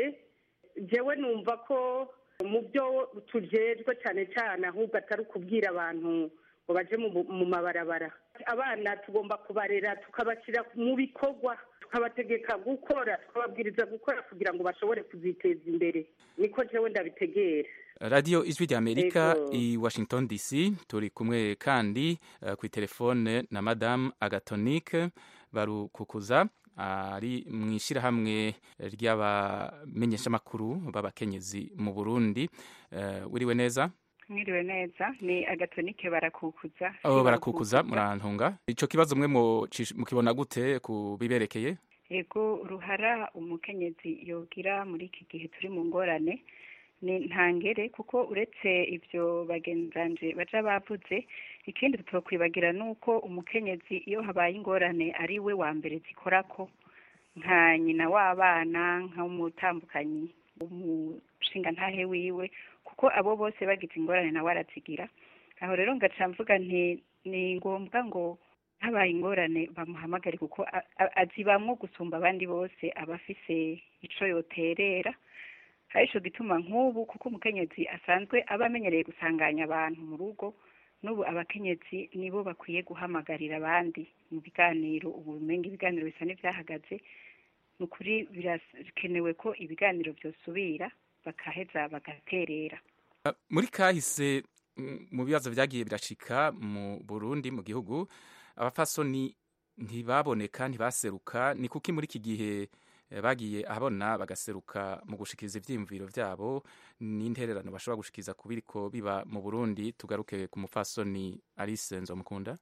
jewe numva ko mu byo tujejwe cyane cyane ahubwo atari ukubwira abantu ngo baje mu mabarabara abana tugomba kubarera tukabashyira mu bikorwa tukabategeka gukora tukababwiriza gukora kugira ngo bashobore kuziteza imbere niko jewe ndabitegera radiyo ijwi rya amerika i washington dc turi kumwe kandi uh, ku telefone na madamu agatonike barukukuza ari mu ishyirahamwe ry'abamenyeshamakuru b'abakenyezi mu burundi uh, wiriwe neza mwiriwe neza ni agatonike barakukuza abo barakukuza murantunga ico kibazo mwe mukibona gute ku biberekeye yego uruhara umukenyezi yogira muri iki gihe turi mu ngorane ni ntangere kuko uretse ibyo bagenzanje baja bavuze ikindi tutokwibagira ni uko umukenyezi iyo habaye ingorane ari we wa mbere zikorako nka nyina w'abana nk'umutambukanyi umushinga ntahe wiwe kuko abo bose bagize ingorane nawe arazigira aho rero ngaca mvuga nti ni ngombwa ngo habaye ingorane bamuhamagare kuko azibamwo gusumba abandi bose aba afise ico yoterera hari ico gituma nk'ubu kuko umukenyezi asanzwe aba amenyereye gusanganya abantu mu rugo n'ubu abakenyezi nibo bakwiye guhamagarira abandi mu biganiro ubu umenga ibiganiro bisa n'ivyahagaze ni ukuri birakenewe ko ibiganiro vyosubira bakaheza bagaterera muri kahise mu bibazo vyagiye birashika mu Burundi mu gihugu abafasoni ntibaboneka ntibaseruka ni kuki muri iki gihe bagiye ahabona bagaseruka mu gushikiriza ivyiyumviro vyabo n'intererano bashobora gushikiriza ku biriko biba mu Burundi tugaruke ku mufasoni Alice Nzomukunda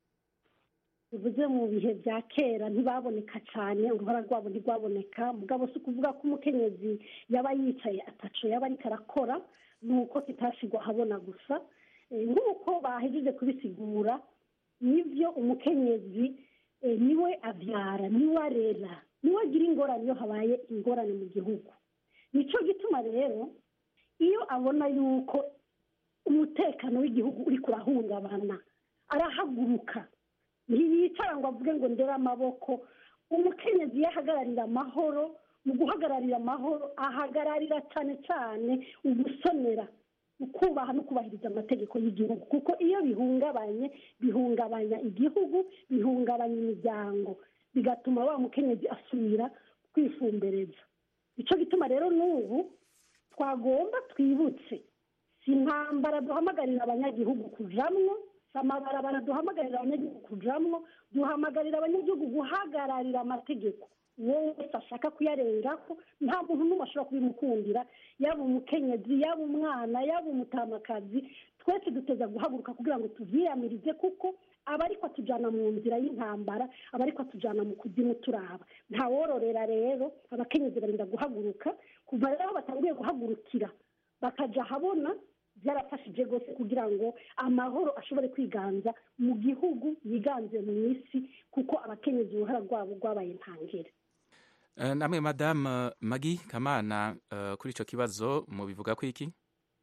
bivuze mu bihe bya kera ntibaboneka cyane uruhara rwabo ntirwaboneka mugabo si ukuvuga ko umukenyezi yaba yicaye ataco yaba ariko arakora ni uko kitashigwa ahabona gusa nk'uko bahejeje kubisigura nibyo umukenyezi niwe abyara niwe arera niwe agira ingorane iyo habaye ingorane mu gihugu nicyo gituma rero iyo abona yuko umutekano w'igihugu uri kurahungabana arahaguruka ntiyicara ngo avuge ngo ndere amaboko umukenyezi iyo ahagararira amahoro mu guhagararira amahoro ahagararira cyane cyane ugusonera ukubaha no kubahiriza amategeko y'igihugu kuko iyo bihungabanye bihungabanya igihugu bihungabanya imiryango bigatuma wa mukenyezi asubira kwifumbereza icyo gituma rero n'ubu twagomba twibutse si intambara duhamagarira abanyagihugu kujamwo si amabarabara duhamagarira abanyagihugu kujamwo duhamagarira abanyagihugu guhagararira amategeko uwo wese ashaka kuyarengaho nta muntu n'umwe ashobora kubimukundira yaba umukenyezi yaba umwana yaba umutamakazi twese duteza guhaguruka kugira ngo tuvyiyamirize kuko aba ariko atujyana mu nzira y'intambara aba ariko atujyana mu kuzimu turaba ntawororera rero abakenyezi barinda guhaguruka kuva rero aho batanguye guhagurukira bakajya ahabona byarafashije rwose kugira ngo amahoro ashobore kwiganza mu gihugu yiganze mu isi kuko abakenyezi uruhara rwabo rwabaye ntangere namwe madamu magi kamana kuri icyo kibazo mubivuga ko iki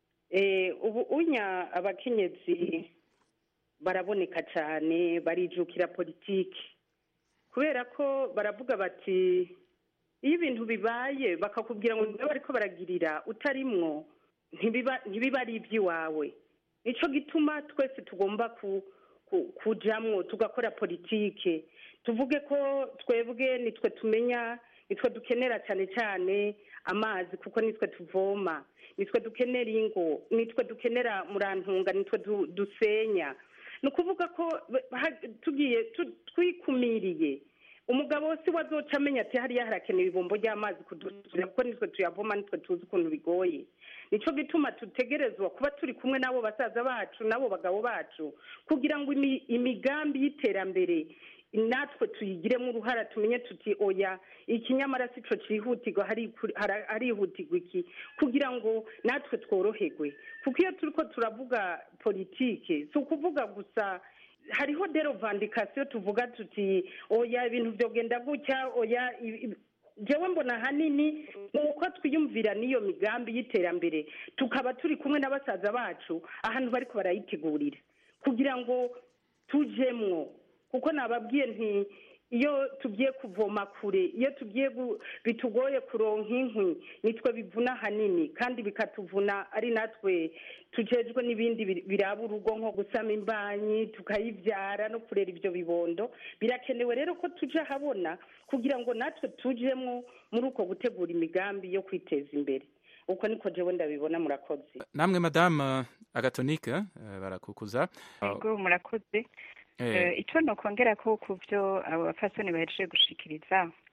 ubu unya abakenyezi baraboneka cyane barijukira politiki kubera ko baravuga bati iyo ibintu bibaye bakakubwira ngo niba bariko baragirira utarimwo ntibiba ari iby'iwawe nicyo gituma twese tugomba kujamwo tugakora politike tuvuge ko twebwe nitwe tumenya nitwe dukenera cyane cyane amazi kuko nitwe tuvoma nitwe dukenera ingo nitwe dukenera murantunga nitwe dusenya ni ukuvuga ko tugiye twikumiriye umugabo si we azoca amenya ati hariya harakenewe ibombo ry'amazi kudusubira kuko nitwe tuyavoma nitwe tuzi ukuntu bigoye nicyo gituma dutegerezwa kuba turi kumwe n'abo basaza bacu n'abo bagabo bacu kugira ngo imigambi y'iterambere natwe tuyigiremo uruhara tumenye tuti oya ikinyamara si cyo cyihutirwa harihutirwa iki kugira ngo natwe tworoherwe kuko iyo turi ko turavuga politike si ukuvuga gusa hariho dero vandikasiyo tuvuga tuti oya ibintu byogenda gutya oya jewe mbona ahanini ni uko twiyumvira n'iyo migambi y'iterambere tukaba turi kumwe na basaza bacu ahantu bari barayitegurira kugira ngo tujemwo kuko nababwiye nti iyo tugiye kuvoma kure iyo tugiye bitugoye kuronka inkwi nitwe bivuna ahanini kandi bikatuvuna ari natwe tujejwe n'ibindi biraba urugo nko gusama imbanyi tukayibyara no kurera ibyo bibondo birakenewe rero ko tujya ahabona kugira ngo natwe tujemo muri uko gutegura imigambi yo kwiteza imbere uko niko jewe ndabibona murakoze namwe madamu agatonike barakukuza yego murakoze icyo nokongera ko ku byo abo bapfasoni bahejeje gushikiriza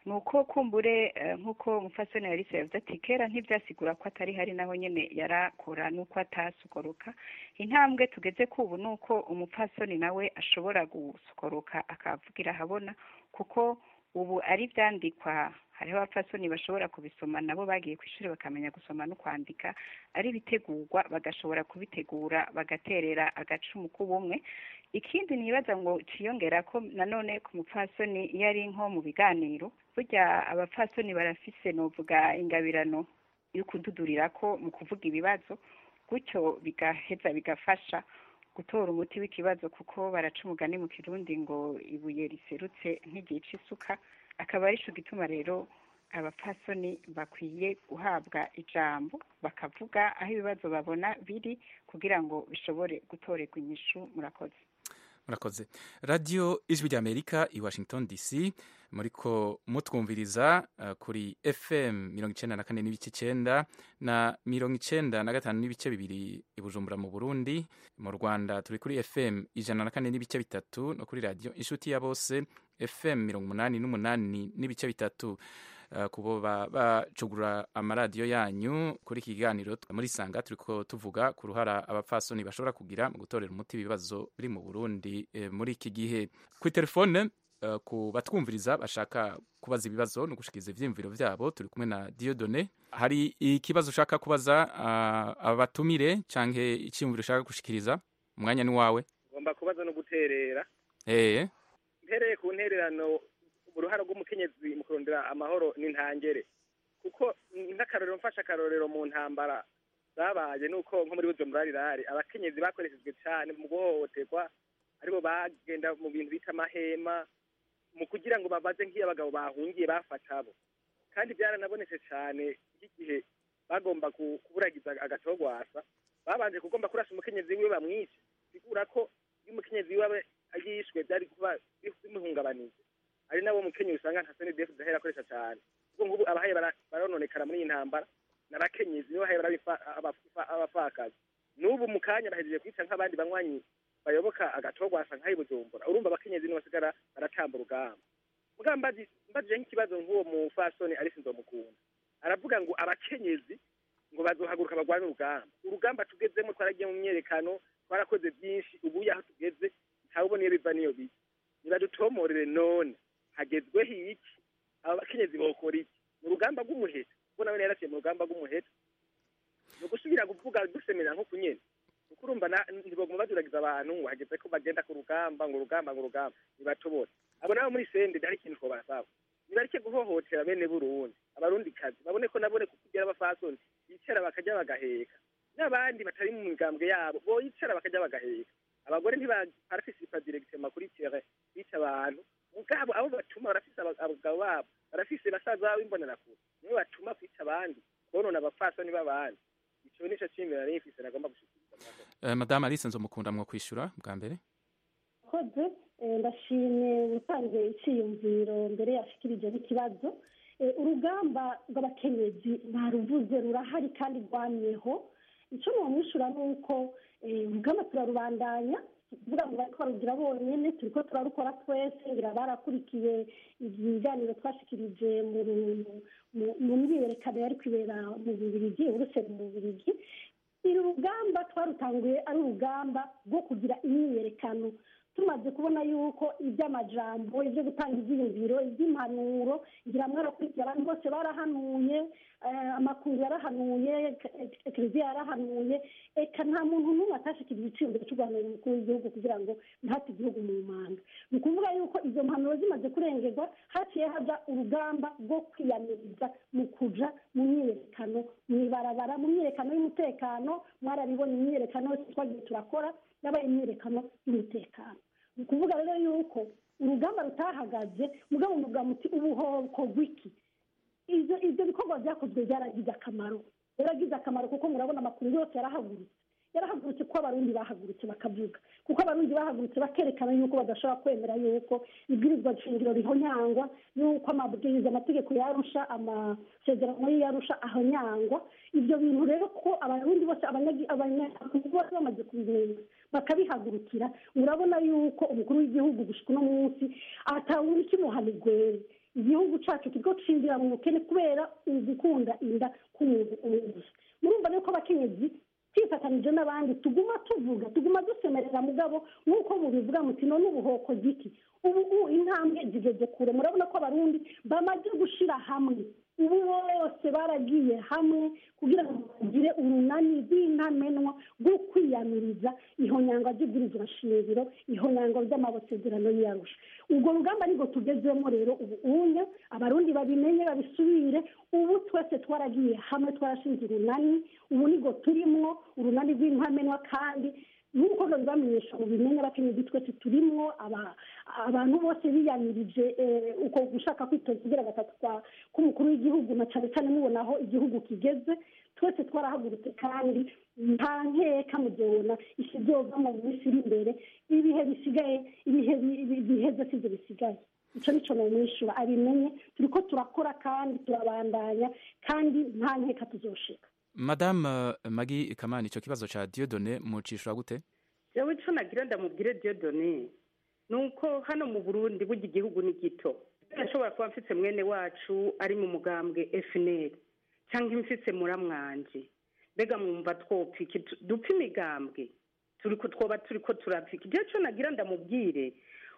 ni uko kumbure nk'uko umufasoni yarise yavuze ati kera ntibyasigura ko atari hari naho nyine yarakora n'uko atasukoroka intambwe tugeze ku ubu ni uko umupfasoni nawe ashobora gusukoroka akavugira ahabona kuko ubu ari ibyandikwa hariho abapfasoni bashobora kubisoma nabo bagiye ku ishuri bakamenya gusoma no kwandika ari ibitegurwa bagashobora kubitegura bagaterera agacumu k'ubumwe ikindi nibaza ngo ciyongera ko nanone ku mupfasoni iyo ari nko mu biganiro burya abapfasoni barafise novuga ingabirano yo kududurira ko mu kuvuga ibibazo gutyo bigaheza bigafasha gutora umuti w'ikibazo kuko baraca umugani mu kirundi ngo ibuye riserutse ntigica isuka akaba ari cyo gituma rero abapfasoni bakwiye guhabwa ijambo bakavuga aho ibibazo babona biri kugira ngo bishobore gutorerwa inyishu murakoze murakoze radiyo ijwi ry'amerika i washington dc muriko mutwumviriza uh, kuri fm mirongo icenda na kane n'ibice icenda na mirongo icenda na gatanu n'ibice bibiri i bujumbura mu burundi mu rwanda turi kuri fm ijana na kane n'ibice bitatu no kuri radiyo inshuti ya bose fm mirongo umunani n'umunani n'ibice bitatu Uh, kubo bacugura amaradiyo yanyu kuri iki kiganiro muri sanga turiko tuvuga ku ruhara abapfasoni bashobora kugira mu gutorera umuti ibibazo biri mu burundi eh, muri iki gihe kuri telefone uh, ku batwumviriza bashaka kubaza ibibazo no gushikiriza ivyiyumviro vyabo turi kumwe na diodone hari ikibazo ushaka kubaza uh, abatumire canke iciyumviro ushaka gushikiriza umwanya ni wawe ngomba kubaza no guterera eh mpereye ku ntererano uruhara rw'umukenyezi mu kurondera amahoro n'intangere kuko nk'akarorero mfashe akarorero mu ntambara zabaye nuko nko muri bujumbura rirare abakenyezi bakoreshejwe cyane mu guhohoterwa aribo bagenda mu bintu bita amahema mu kugira ngo babaze nk'iyo abagabo bahungiye bafata abo kandi byaranabonetse cyane nk'igihe bagomba kuburagiza agatogwasa babanje kugomba kurasa umukenyezi wiwe bamwice bigura ko iyo umukenyezi wiwe yishwe byari kuba bimuhungabanije ari nabo mukenyezi usanga nka soni defu zahera akoresha cyane kuko nk'ubu abahaye barononekara muri iyi ntambara n'abakenyezi nibo bahaye abapfakazi n'ubu mu kanya bahejeje kwica nk'abandi banywanyi bayoboka agatogwasa nk'ayi bujumbura urumva abakenyezi nibo basigara baratamba urugamba mugabo mbajije nk'ikibazo nk'uwo mufasoni ariko nzomukunda aravuga ngo abakenyezi ngo bazohaguruka barwane urugamba urugamba tugezemo twaragiye mu myerekano twarakoze byinshi ubu aho tugeze ntawubona iyo biva n'iyo bijya nibadutomorere none hagezweho iki aba bakenyezi bokora iki mu rugamba rw'umuheto kuko nawe yaraciye mu rugamba rw'umuheto ni ugusubira kuvuga dusemera nko ku nyene kuko urumva ntibaguma baduragiza abantu ngo hageze ko bagenda ku rugamba ngo urugamba ngo urugamba nibatobore abo nabo muri sende hari ikintu ko basaba nibareke guhohotera bene burundi abarundi kazi babone ko nabone kukugira abafasoni bicara bakajya bagaheka n'abandi batari mu migambwe yabo boyicara bakajya bagaheka abagore ntibaparafisipa directement kuri tere bica abantu mugabo abo batuma barafise abagabo babo barafise basaza babo imbonerakure nibo batuma kwica abandi bonona abafasoni b'abandi ico nico cimbe nari mfise nagomba gushikiriza uh, madame alice nzomukunda mwo kwishura bwa mbere koze ndashimye gutangiye iciyumviro mbere yashikirije n'ikibazo urugamba rw'abakenyezi ntaruvuze rurahari kandi rwamyeho icyo mwamwishyura ni uko urugamba turarubandanya kuvuga ngo bari twarugira bonyine turi ko turarukora twese ngira barakurikiye ibiganiro twashikirije mu myiyerekano yari kwibera mu bubirigi urusero mu bubirigi iri rugamba twarutanguye ari urugamba rwo kugira imyiyerekano tumaze kubona yuko iby'amajambo ibyo gutanga ibyiyumviro iby'impanuro ngira mwarakurikiye abantu bose barahanuye amakungu yarahanuye kiliziya yarahanuye eka nta muntu n'umwe atashikiriza iciyumviro cyo guhanura umukuru w'igihugu kugira ngo ntihate igihugu mu manga ni ukuvuga yuko izo mpanuro zimaze kurengerwa haciye haja urugamba rwo kwiyamiriza mu kuja mu myiyerekano mu ibarabara mu myiyerekano y'umutekano mwarabibonye imyiyerekano yose twagiye turakora yabaye imyiyerekano y'umutekano ni ukuvuga rero yuko urugamba rutahagaze mugabo muvuga muti ubuhoko bw'iki ibyo ibyo bikorwa byakozwe byaragize akamaro byaragize akamaro kuko murabona amakuru yose yarahagurutse yarahagurutse kuko abarundi bahagurutse bakavuga kuko abarundi bahagurutse bakerekana yuko badashobora kwemera yuko ibwirizwa shingiro rihonyangwa yuko amabwiriza amategeko yarusha amasezerano yarusha ahonyangwa ibyo bintu rero ko abarundi bose abanyagihugu bose bamaze kubimenya bakabihagurukira murabona yuko umukuru w'igihugu gushika uno munsi atawuri kimuhanigwere igihugu cyacu kiriko cinjira mu bukene kubera ugukunda inda k'umuntu umwe gusa murumva rero ko abakenyezi twifatanije n'abandi tuguma tuvuga tuguma dusemerera mugabo nk'uko mubivuga muti none ubuhoko giki ubu ubu intambwe zigeze kure murabona ko abarundi bamaze gushira hamwe ubu bose baragiye hamwe kugira ngo bagire urunani rw'intamenwa rwo kwiyamiriza ihonyangwa ry'ibwirizwa shingiro ihonyangwa ry'amasezerano y'iyarusha ubwo rugamba nibwo tugezemo rero ubu unya abarundi babimenye babisubire ubu twese twaragiye hamwe twarashinze urunani ubu nibwo turimwo urunani rw'intamenwa kandi nk'uko babibamenyesha mu bimenye abakenyezi twese turimwo aba- abantu bose biyamirije eh, uko gushaka kwitoza kugira gatatu kwa- k'umukuru w'igihugu na cyane cyane mubona aho igihugu kigeze twese twarahagurutse kandi nta nkeka mugabona isi byova mu minsi iri imbere ibihe bisigaye ibihe bi- bi- biheze sibyo bisigaye icyo nicyo namwishyura abimenye turi ko turakora kandi turabandanya kandi nta nkeka tuzoshika madame eh, magi kamani icyo kibazo cya diodone mucishura gute yewe icyo nagira ndamubwire diodone ni uko hano mu burundi burya igihugu ni gito ashobora kuba mfite mwene wacu ari mu mugambwe fnl cyangwa mfite muramwanje mbega mwumva twopfika itu- dupfa imigambwe turi ko twoba turi ko turapfika ibyo cyo nagira ndamubwire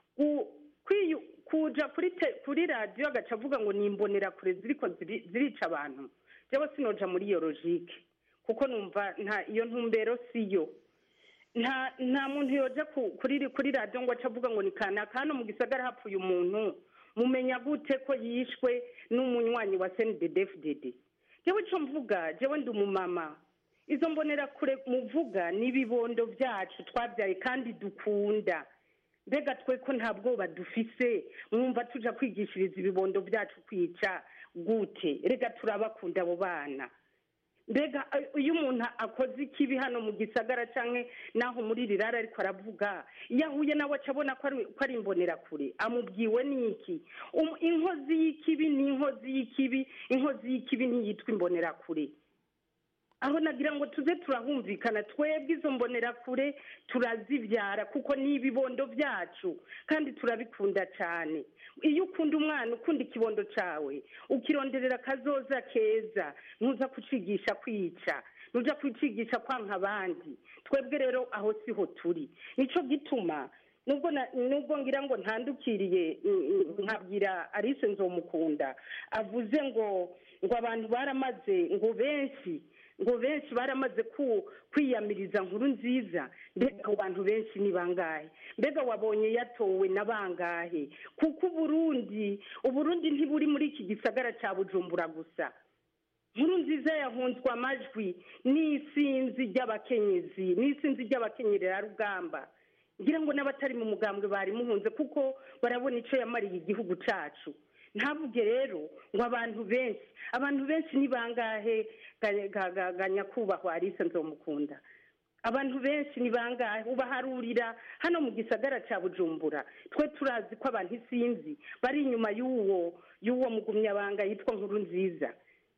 u- kwiyu- kuja kuri te- kuri radiyo agaca avuga ngo ni imbonerakure ziriko ziri- zirica abantu jewe sinoja muri iyo logike kuko numva nta iyo ntumbero siyo nta nta muntu yoja ku- kuri kuri radiyo ngo ace avuga ngo ni kanaka hano mu gisagara hapfuye umuntu mumenya gute ko yishwe n'umunywanyi wa snddfdd jewe ico mvuga jewe ndi umumama izo mbonerakure muvuga ni ibibondo byacu twabyaye kandi dukunda mbega twe ko nta bwoba dufise mwumva tuja kwigishiriza ibibondo byacu kwica gute rega turabakunda abo bana mbega eh, iyo umuntu akoze ikibi hano mu gisagara canke naho muri rirara ariko aravuga iyo ahuye nawe aca abona ko ari- ko ari imbonerakure amubwiwe n'iki Um- inkozi y'ikibi ni inkozi y'ikibi inkozi y'ikibi ntiyitwa imbonerakure aho nagira ngo tuze turahumvikana twebwe izo mbonerakure turazibyara kuko ni ibibondo byacu kandi turabikunda cyane iyo ukunda umwana ukunda ikibondo cyawe ukironderera akazoza keza ntuza kucigisha kwica ntuja kucigisha kwanka abandi twebwe rero aho siho turi nicyo gituma nubwo na- nubwo ngira ngo ntandukiriye mm, mm, nkabwira alice nzomukunda avuze ngo ngo abantu baramaze ngo benshi ngo benshi baramaze ku kwiyamiriza nkuru nziza mbega abo bantu benshi ni bangahe mbega wabonye yatowe na bangahe kuko uburundi uburundi ntiburi muri iki gisagara cya bujumbura gusa nkuru nziza yahunzwe amajwi n'isinzi ry'abakenyezi n'isinzi ry'abakenyererarugamba ngira ngo n'abatari mu mugambwe bari muhunze kuko barabona icyo yamariye igihugu cyacu ntavuge rero ngo abantu benshi abantu benshi ni bangahe ga- ga- ga- ga nyakubahwa alice nzomukunda abantu benshi ni bangahe ubaharurira hano mu gisagara cya bujumbura twe turazi ko abantu isinzi bari inyuma y'uwo y'uwo mugumyabanga yitwa nkuru nziza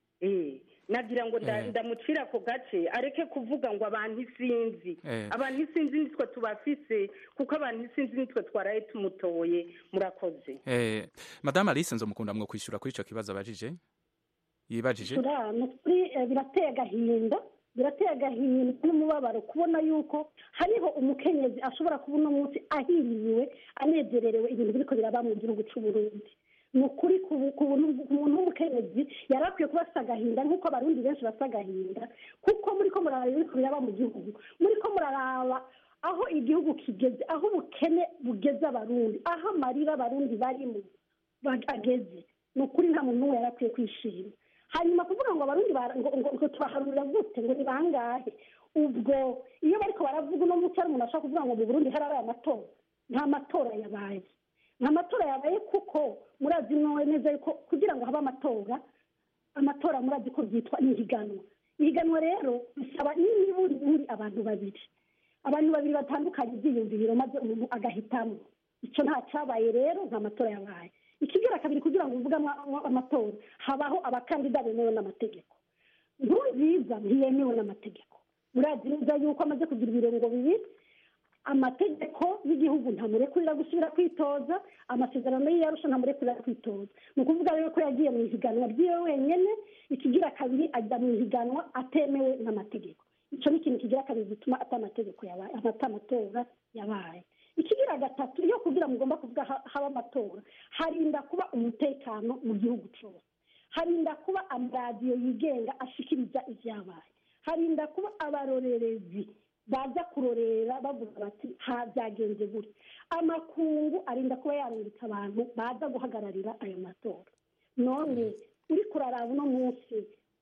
eh nagira ngo nda- Eh. ndamucira ako gace areke kuvuga ngo abantu isinzi Eh. abantu isinzi nitwe tubafise kuko abantu isinzi nitwe twaraye tumutoye murakoze eh, madame alice nzomukunda mwo kwishyura kuri icyo kibazo abajije yibajije turana ni ukuri eh, birateye agahinda birateye agahinda n'umubabaro kubona yuko hariho umukenyezi ashobora kuba uno munsi ahiriwe anezererewe ibintu biriko biraba mu gihugu c'u Burundi ni ukuri ku bu- ku buntu- ku muntu w'umukenyezi yari akwiye kuba asa agahinda nk'uko abarundi benshi basa agahinda kuko muri ko muraraba ibiriko biraba mu gihugu muri ko muraraba aho igihugu kigeze aho ubukene bugeze abarundi aho amarira abarundi barimo ba- ageze ni ukuri nta muntu n'umwe yari akwiye kwishima hanyuma kuvuga ngo abarundi bara- ngo ngo- ngo tubaharurira gute ngo ni bangahe ubwo iyo bariko baravuga uno munsi hari umuntu ashaka kuvuga ngo mu burundi harabaye amatora nta matora yabaye nta matora yabaye kuko murazi mwe neza yuko kugira ngo habe amatora amatora murazi ko byitwa ihiganwa ihiganwa rero bisaba n'iburi buri abantu babiri abantu babiri batandukanye ibyiyumviro maze umuntu agahitamo icyo nta cyabaye rero nta matora yabaye ikigira kabiri kugira ngo uvuge ama- ama- amatora habaho abakandida bemewe n'amategeko nkurunziza ntiyemewe n'amategeko murazi neza yuko amaze kugira ibirengo bibiri amategeko y'igihugu ntamurekurira gusubira kwitoza amasezerano y'iyarusha ntamurekurira kwitoza ni ukuvuga rero ko yagiye mu ihiganwa ry'iwe wenyine ikigira kabiri ajya mu ihiganwa atemewe n'amategeko icyo ni ikintu kigira kabiri gituma atamategeko yabaye atamatora yabaye ikigira gatatu iyo kugira ngo ugomba kuvuga haba amatora harinda kuba umutekano mu gihugu cyose harinda kuba amaradiyo yigenga ashikiriza ibyabaye harinda kuba abarorerezi baza kurorera bavuga bati ha byagenze gutya amakungu arinda kuba yarungitse abantu baza guhagararira ayo matora none uri kuraraba uno munsi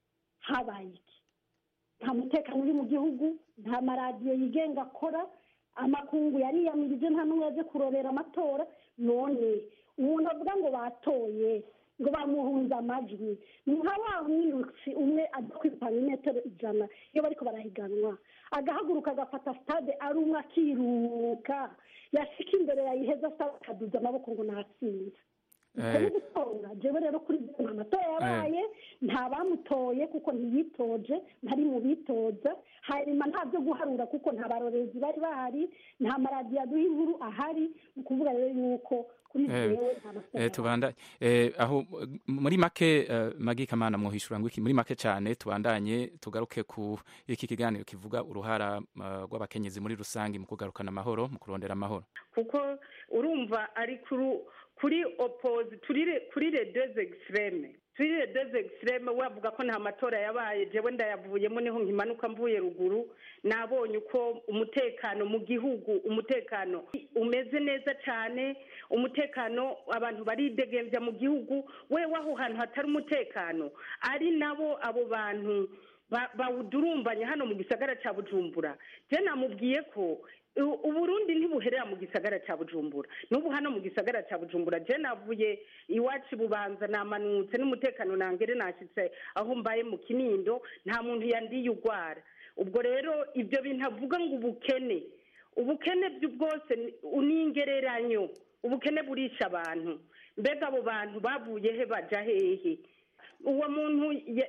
habaye iki nta mutekano uri mu gihugu nta maradiyo yigenga akora amakungu yariyamirije nta n'umwe yaje kurorera amatora none umuntu avuga ngo batoye ngo bamuhunze amajwi ni nka wa mwirutsi umwe ajya kwirukana imetero ijana iyo bariko barahiganwa agahaguruka agafata sitade ari umwe akiruka yashika imbere yayiheza asaba akaduza amaboko ngo natsinze ni gutonga jewe rero kuri nta matora yabaye nta bamutoye kuko ntiyitoje ntari mu bitoza hanyuma nta byo guharura kuko nta barorezi bari bahari nta maradiyo aduha inkuru ahari ni ukuvuga rero yuko kuri jewe nta matora tubanda aho muri make magi kamana mwohishura ngo iki muri make cyane tubandanye tugaruke ku iki kiganiro kivuga uruhara rw'abakenyezi muri rusange mu kugarukana amahoro mu kurondera amahoro kuko urumva ari kuri kuri opozi kuri redeze egisireme kuri redeze egisireme wavuga ko nta matora yabaye jewe ndayavuyemo niho nkimanuka mvuye ruguru nabonye uko umutekano mu gihugu umutekano umeze neza cyane umutekano abantu baridegembya mu gihugu we waho hantu hatari umutekano ari nabo abo bantu bawudurumbanye hano mu gisagara cya bujumbura je namubwiye ko uburundi ntibuherera mu gisagara cya bujumbura n'ubu hano mu gisagara cya bujumbura je navuye iwacu bubanza namanutse n'umutekano nangere nashyitse aho mbaye mu kinindo nta muntu yandiye urwara ubwo rero ibyo bintu avuga ngo ubukene ubukene bwose ni ingereranyo ubukene burisha abantu mbega abo bantu bavuye he baja hehe uwo muntu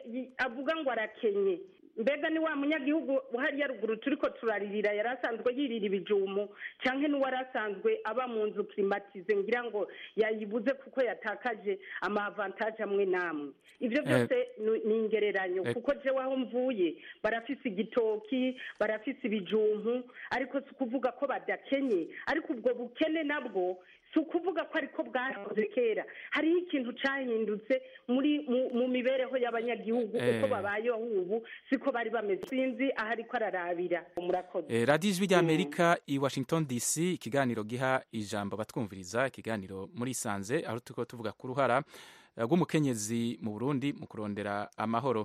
avuga ngo arakenye mbega ni wa munyagihugu hariya ruguru turi ko turaririra yari asanzwe yirira ibijumu cyangwa n'uwari asanzwe aba mu nzu kirimatize ngira ngo yayibuze kuko yatakaje amavantaje amwe n'amwe ibyo byose ni ingereranyo kuko jewe aho mvuye barafise igitoki barafise ibijumpu ariko si ukuvuga ko badakenye ariko ubwo bukene nabwo si ukuvuga ko ariko bwahoze kera hariho ikintu cyahindutse muri mu mibereho y'abanyagihugu uko babayeho ubu siko bari bameze sinzi aho ariko ararabira murakoze radiyo ijwi ry'amerika i washington dc ikiganiro giha ijambo batwumviriza ikiganiro muri isanze aho turi tuvuga ku ruhara rw'umukenyezi mu burundi mu kurondera amahoro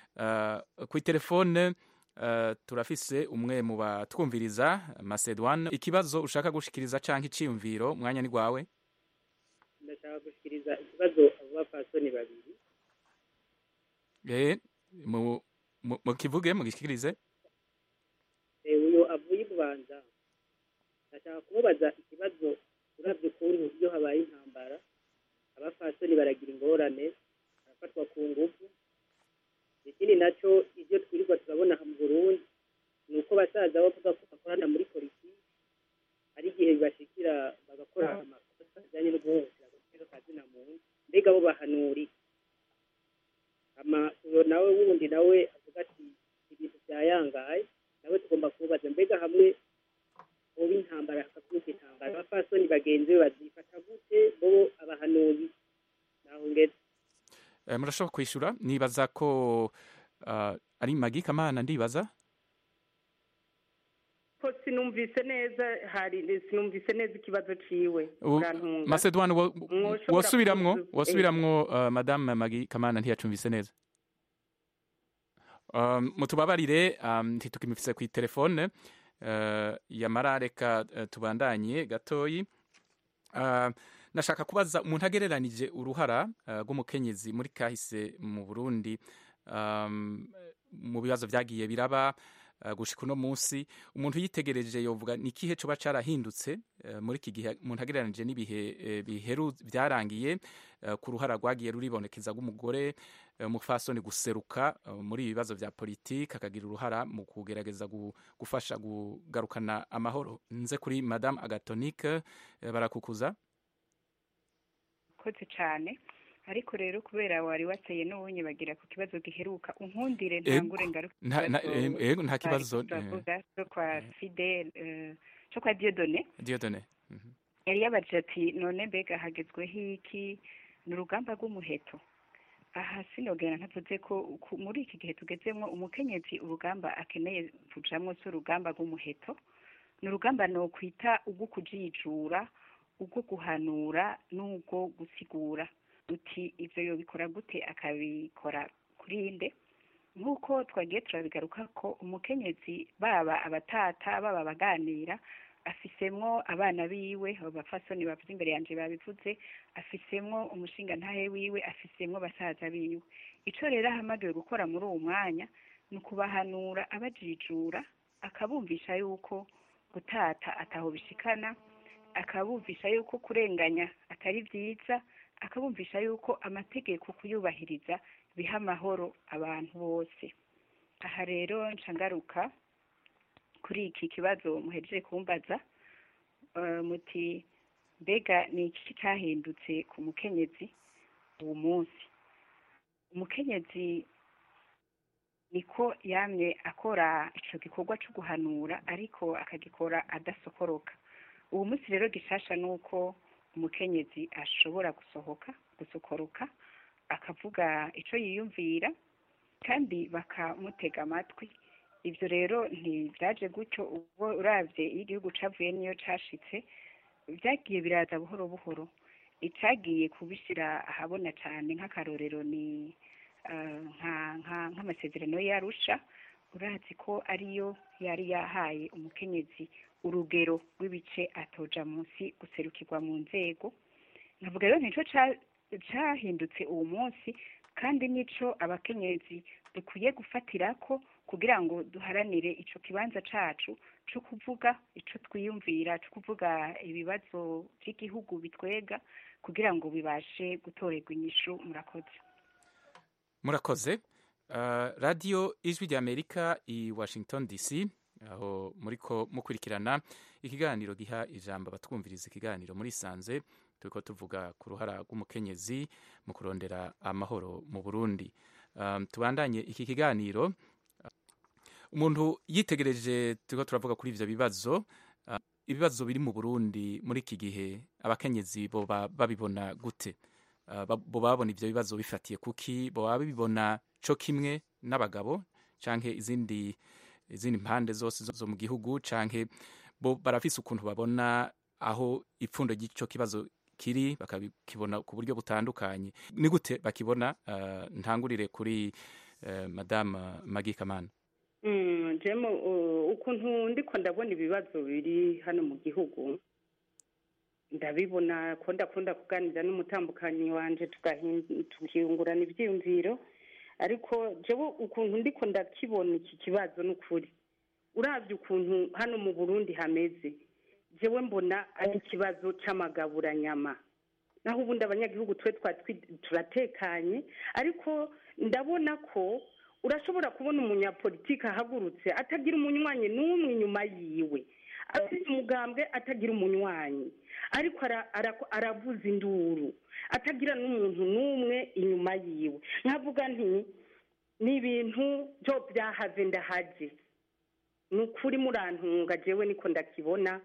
ku telefone turafise umwe mu batwumviriza masedwane ikibazo ushaka gushikiriza cyangwa icyiyumviro umwanya ni rwawe ndashaka gushikiriza ikibazo abo bapfasoni babiri mukivuge mugishikirize uyu avuye ibubanza ndashaka kumubaza ikibazo urabye ukuntu iyo habaye intambara abapfasoni baragira ingorane barafatwa ku ngufu ikindi nacyo ibyo twirirwa turabona mu burundi ni uko basaza bavuga ko bakorana muri politiki hari igihe bibashikira bagakora amakosa ajyanye no guhohotera agaciro ka zina muntu mbega bo bahanuri uyo nawe wundi nawe avuga ati ibintu byayangaye nawe tugomba kumubaza mbega hamwe uba intambara hakavuka intambara abapfasoni bagenzi be bazifata gute bo abahanuzi naho ngeze murashobora kwishyura nibaza ko ari magi kamana ndibaza ko sinumvise neza hari sinumvise neza ikibazo ciwe masedwane wosubiramwo wosubiramwo madame magi kamana ntiyacumvise neza mutubabarire ntitukimufise ku telefone yamara reka tubandanye gatoyi nashaka kubaza umuntu agereranije uruhara rw'umukenyezi muri kahise mu burundi mu bibazo byagiye biraba gushika uno munsi umuntu yitegereje yovuga ni ikihe coba carahindutse muri iki gihe umuntu agereranije n'ibihe biheru byarangiye ku ruhara rwagiye ruribonekeza rw'umugore umufasoni guseruka muri ibi bibazo vya politiki akagira uruhara mu kugerageza gufasha kugarukana amahoro nze kuri madame agatonique barakukuza koze cyane ariko rero kubera wari wateye n'ubunye bagira ku kibazo giheruka unkundire ntangure ngaruka nta kibazo cyo kwa fidel cyo kwa diodone diodone yari yabajije ati none mbega hagezweho iki ni urugamba rw'umuheto aha sinogera ntavuze ko muri iki gihe tugezemo umukenyezi urugamba akeneye kujamwo si urugamba rw'umuheto ni urugamba ni ukwita ubwo kujijura ubwo guhanura n'ubwo gusigura uti ibyo yobikora gute akabikora kuri nde nk'uko twagiye turabigaruka ko umukenyezi baba abatata baba abaganira afisemwo abana biwe abafasoni bavuze imbere yanjye babivuze afisemwo umushinga ntahe wiwe afisemwo basaza biwe icyo rero ahamagawe gukora muri uwo mwanya ni ukubahanura abajijura akabumvisha yuko gutata ataho bishikana akabumvisha yuko kurenganya atari byiza akabumvisha yuko amategeko kuyubahiriza biha amahoro abantu bose aha rero nshangaruka kuri iki kibazo muhejeje kumbaza muti mbega ni iki cyahindutse ku mukenyezi uwo munsi umukenyezi niko yamye akora icyo gikorwa cyo guhanura ariko akagikora adasokoroka uwo munsi rero gishasha ni uko umukenyezi ashobora gusohoka gusokoroka akavuga icyo yiyumvira kandi bakamutega amatwi ibyo rero ntibyaje gutyo ubwo urabye iyo igihugu cyavuye n'iyo cyashitse byagiye biraza buhoro buhoro icyagiye kubishyira ahabona cyane nk'akarorero ni nk'amasezerano yarusha urazi ko ariyo yari yahaye umukenyezi urugero rw'ibice atoja munsi guserukirwa mu nzego nkavuga rero nicyo cyahindutse uwo munsi kandi nicyo abakenyezi dukwiye gufatira ko kugira ngo duharanire icyo kibanza cyacu cyo kuvuga icyo twiyumvira cyo kuvuga ibibazo by'igihugu bitwega kugira ngo bibashe gutorerwa inyishu murakoze murakoze radiyo ijwi ry'amerika i washington dc aho muri ko mukurikirana ikiganiro giha ijambo abatwumviriza ikiganiro muri sanze turi ko tuvuga ku ruhara rw'umukenyezi mu kurondera amahoro mu burundi tubandanye iki kiganiro umuntu yitegereje turi ko turavuga kuri ibyo bibazo ibibazo biri mu burundi muri iki gihe abakenyezi boba babibona gute bo babona ibyo bibazo bifatiye kuki bo baba bibona cyo kimwe n'abagabo cyangwa izindi izindi mpande zose zo mu gihugu canke bo barafise ukuntu babona aho ipfundo ry'ico kibazo kiri bakabikibona ku buryo butandukanye ni gute bakibona uh, ntangurire kuri uh, madame Maggie Kamana mm, jemo uh, ukuntu ndiko ndabona ibibazo biri hano mu gihugu ndabibona ko ndakunda kuganira n'umutambukanyi wanje tukiyungurana ivyiyumviro ariko jewe ukuntu ndiko ndakibona iki kibazo n'ukuri uravye ukuntu hano mu burundi hameze jewe mbona ari ikibazo c'amagaburanyama naho ubundi abanyagihugu twe turatekanye ariko ndabona ko urashobora kubona umunyapolitiki ahagurutse atagira umunywanyi n'umwe inyuma yiwe afite umugambwe atagira umunywanyi ariko aravuza induru atagira n'umuntu n'umwe inyuma yiwe nkavuga nti ni ibintu byo byahaze ndahaje ni ukuri murantunga jewe niko ndakibona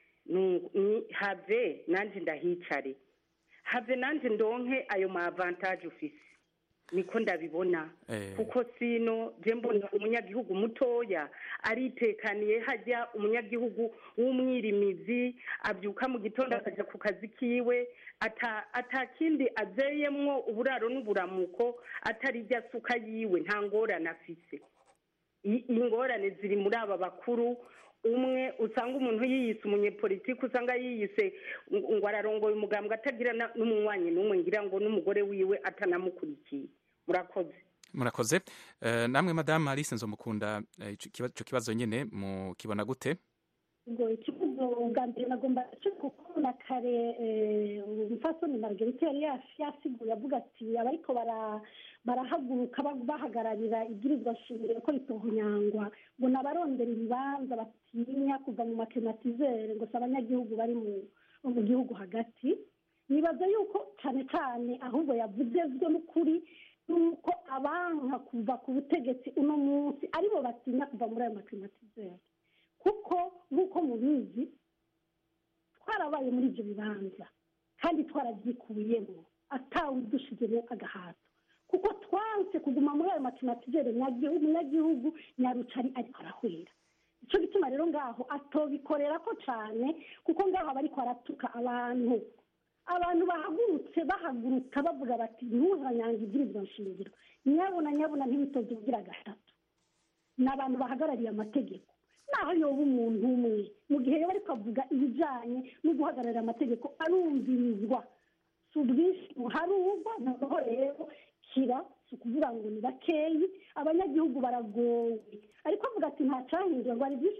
have nanjye ndahicare have nanjye ndonke ayo ma avantage ufise niko ndabibona kuko sino je mbona umunyagihugu mutoya aritekaniye hajya umunyagihugu w'umwirimizi abyuka mu gitondo akajya ku kazi kiwe ata kindi azeyemwo uburaro n'uburamuko atari ijya suka yiwe nta ngorane afise ingorane ziri muri aba bakuru umwe usanga umuntu yiyise umunyepolitiki usanga yiyise ngo ararongoye umugambwe atagira n'umunywanyi n'umwe ngira ngo n'umugore wiwe atanamukurikiye murakoze murakoze Eh, namwe madamu alice nzomukunda eh, ico kiba- ico kibazo nyene mukibona gute ngo ikibazo bwa mbere nagomba kuko na kare eh, umupfasoni margarita yari yas- yasiguye avuga ati abariko bara- barahaguruka ba- bahagararira ibwirizwa shingiro ko ritohonyangwa ngo ni abarondera ibibanza batinya kuva mu makematizere ngo si abanyagihugu bari mu mu gihugu hagati nibaza yuko cyane cyane ahubwo yavuzezwe n'ukuri nuko abanka kuva ku butegetsi uno munsi aribo batinya kuva muri ayo makematizere kuko nk'uko mubizi twarabaye muri ibyo bibanza kandi twarabyikuyemo atawudushizemo agahato kuko twanse kuguma muri ayo makematizere umunyagihugu nyarucari ariko arahwera icyo gituma rero ngaho atobikorera ko cyane kuko ngaho aba ariko aratuka abantu abantu bahagurutse bahaguruka bavuga bati ntuzanyanga ibwirizwa nshingiro nyabuna nyabuna ntibitoze ubugira gatatu ni abantu bahagarariye amategeko naho yoba umuntu umwe mu gihe yaba ariko avuga ibijyanye no guhagararira amategeko arumvirizwa si ubwinshi buharurwa noneho rero kira si ukuvuga ngo ni bakeyi abanyagihugu baragowe ariko avuga ati nta cyahindura ngo hari byinshi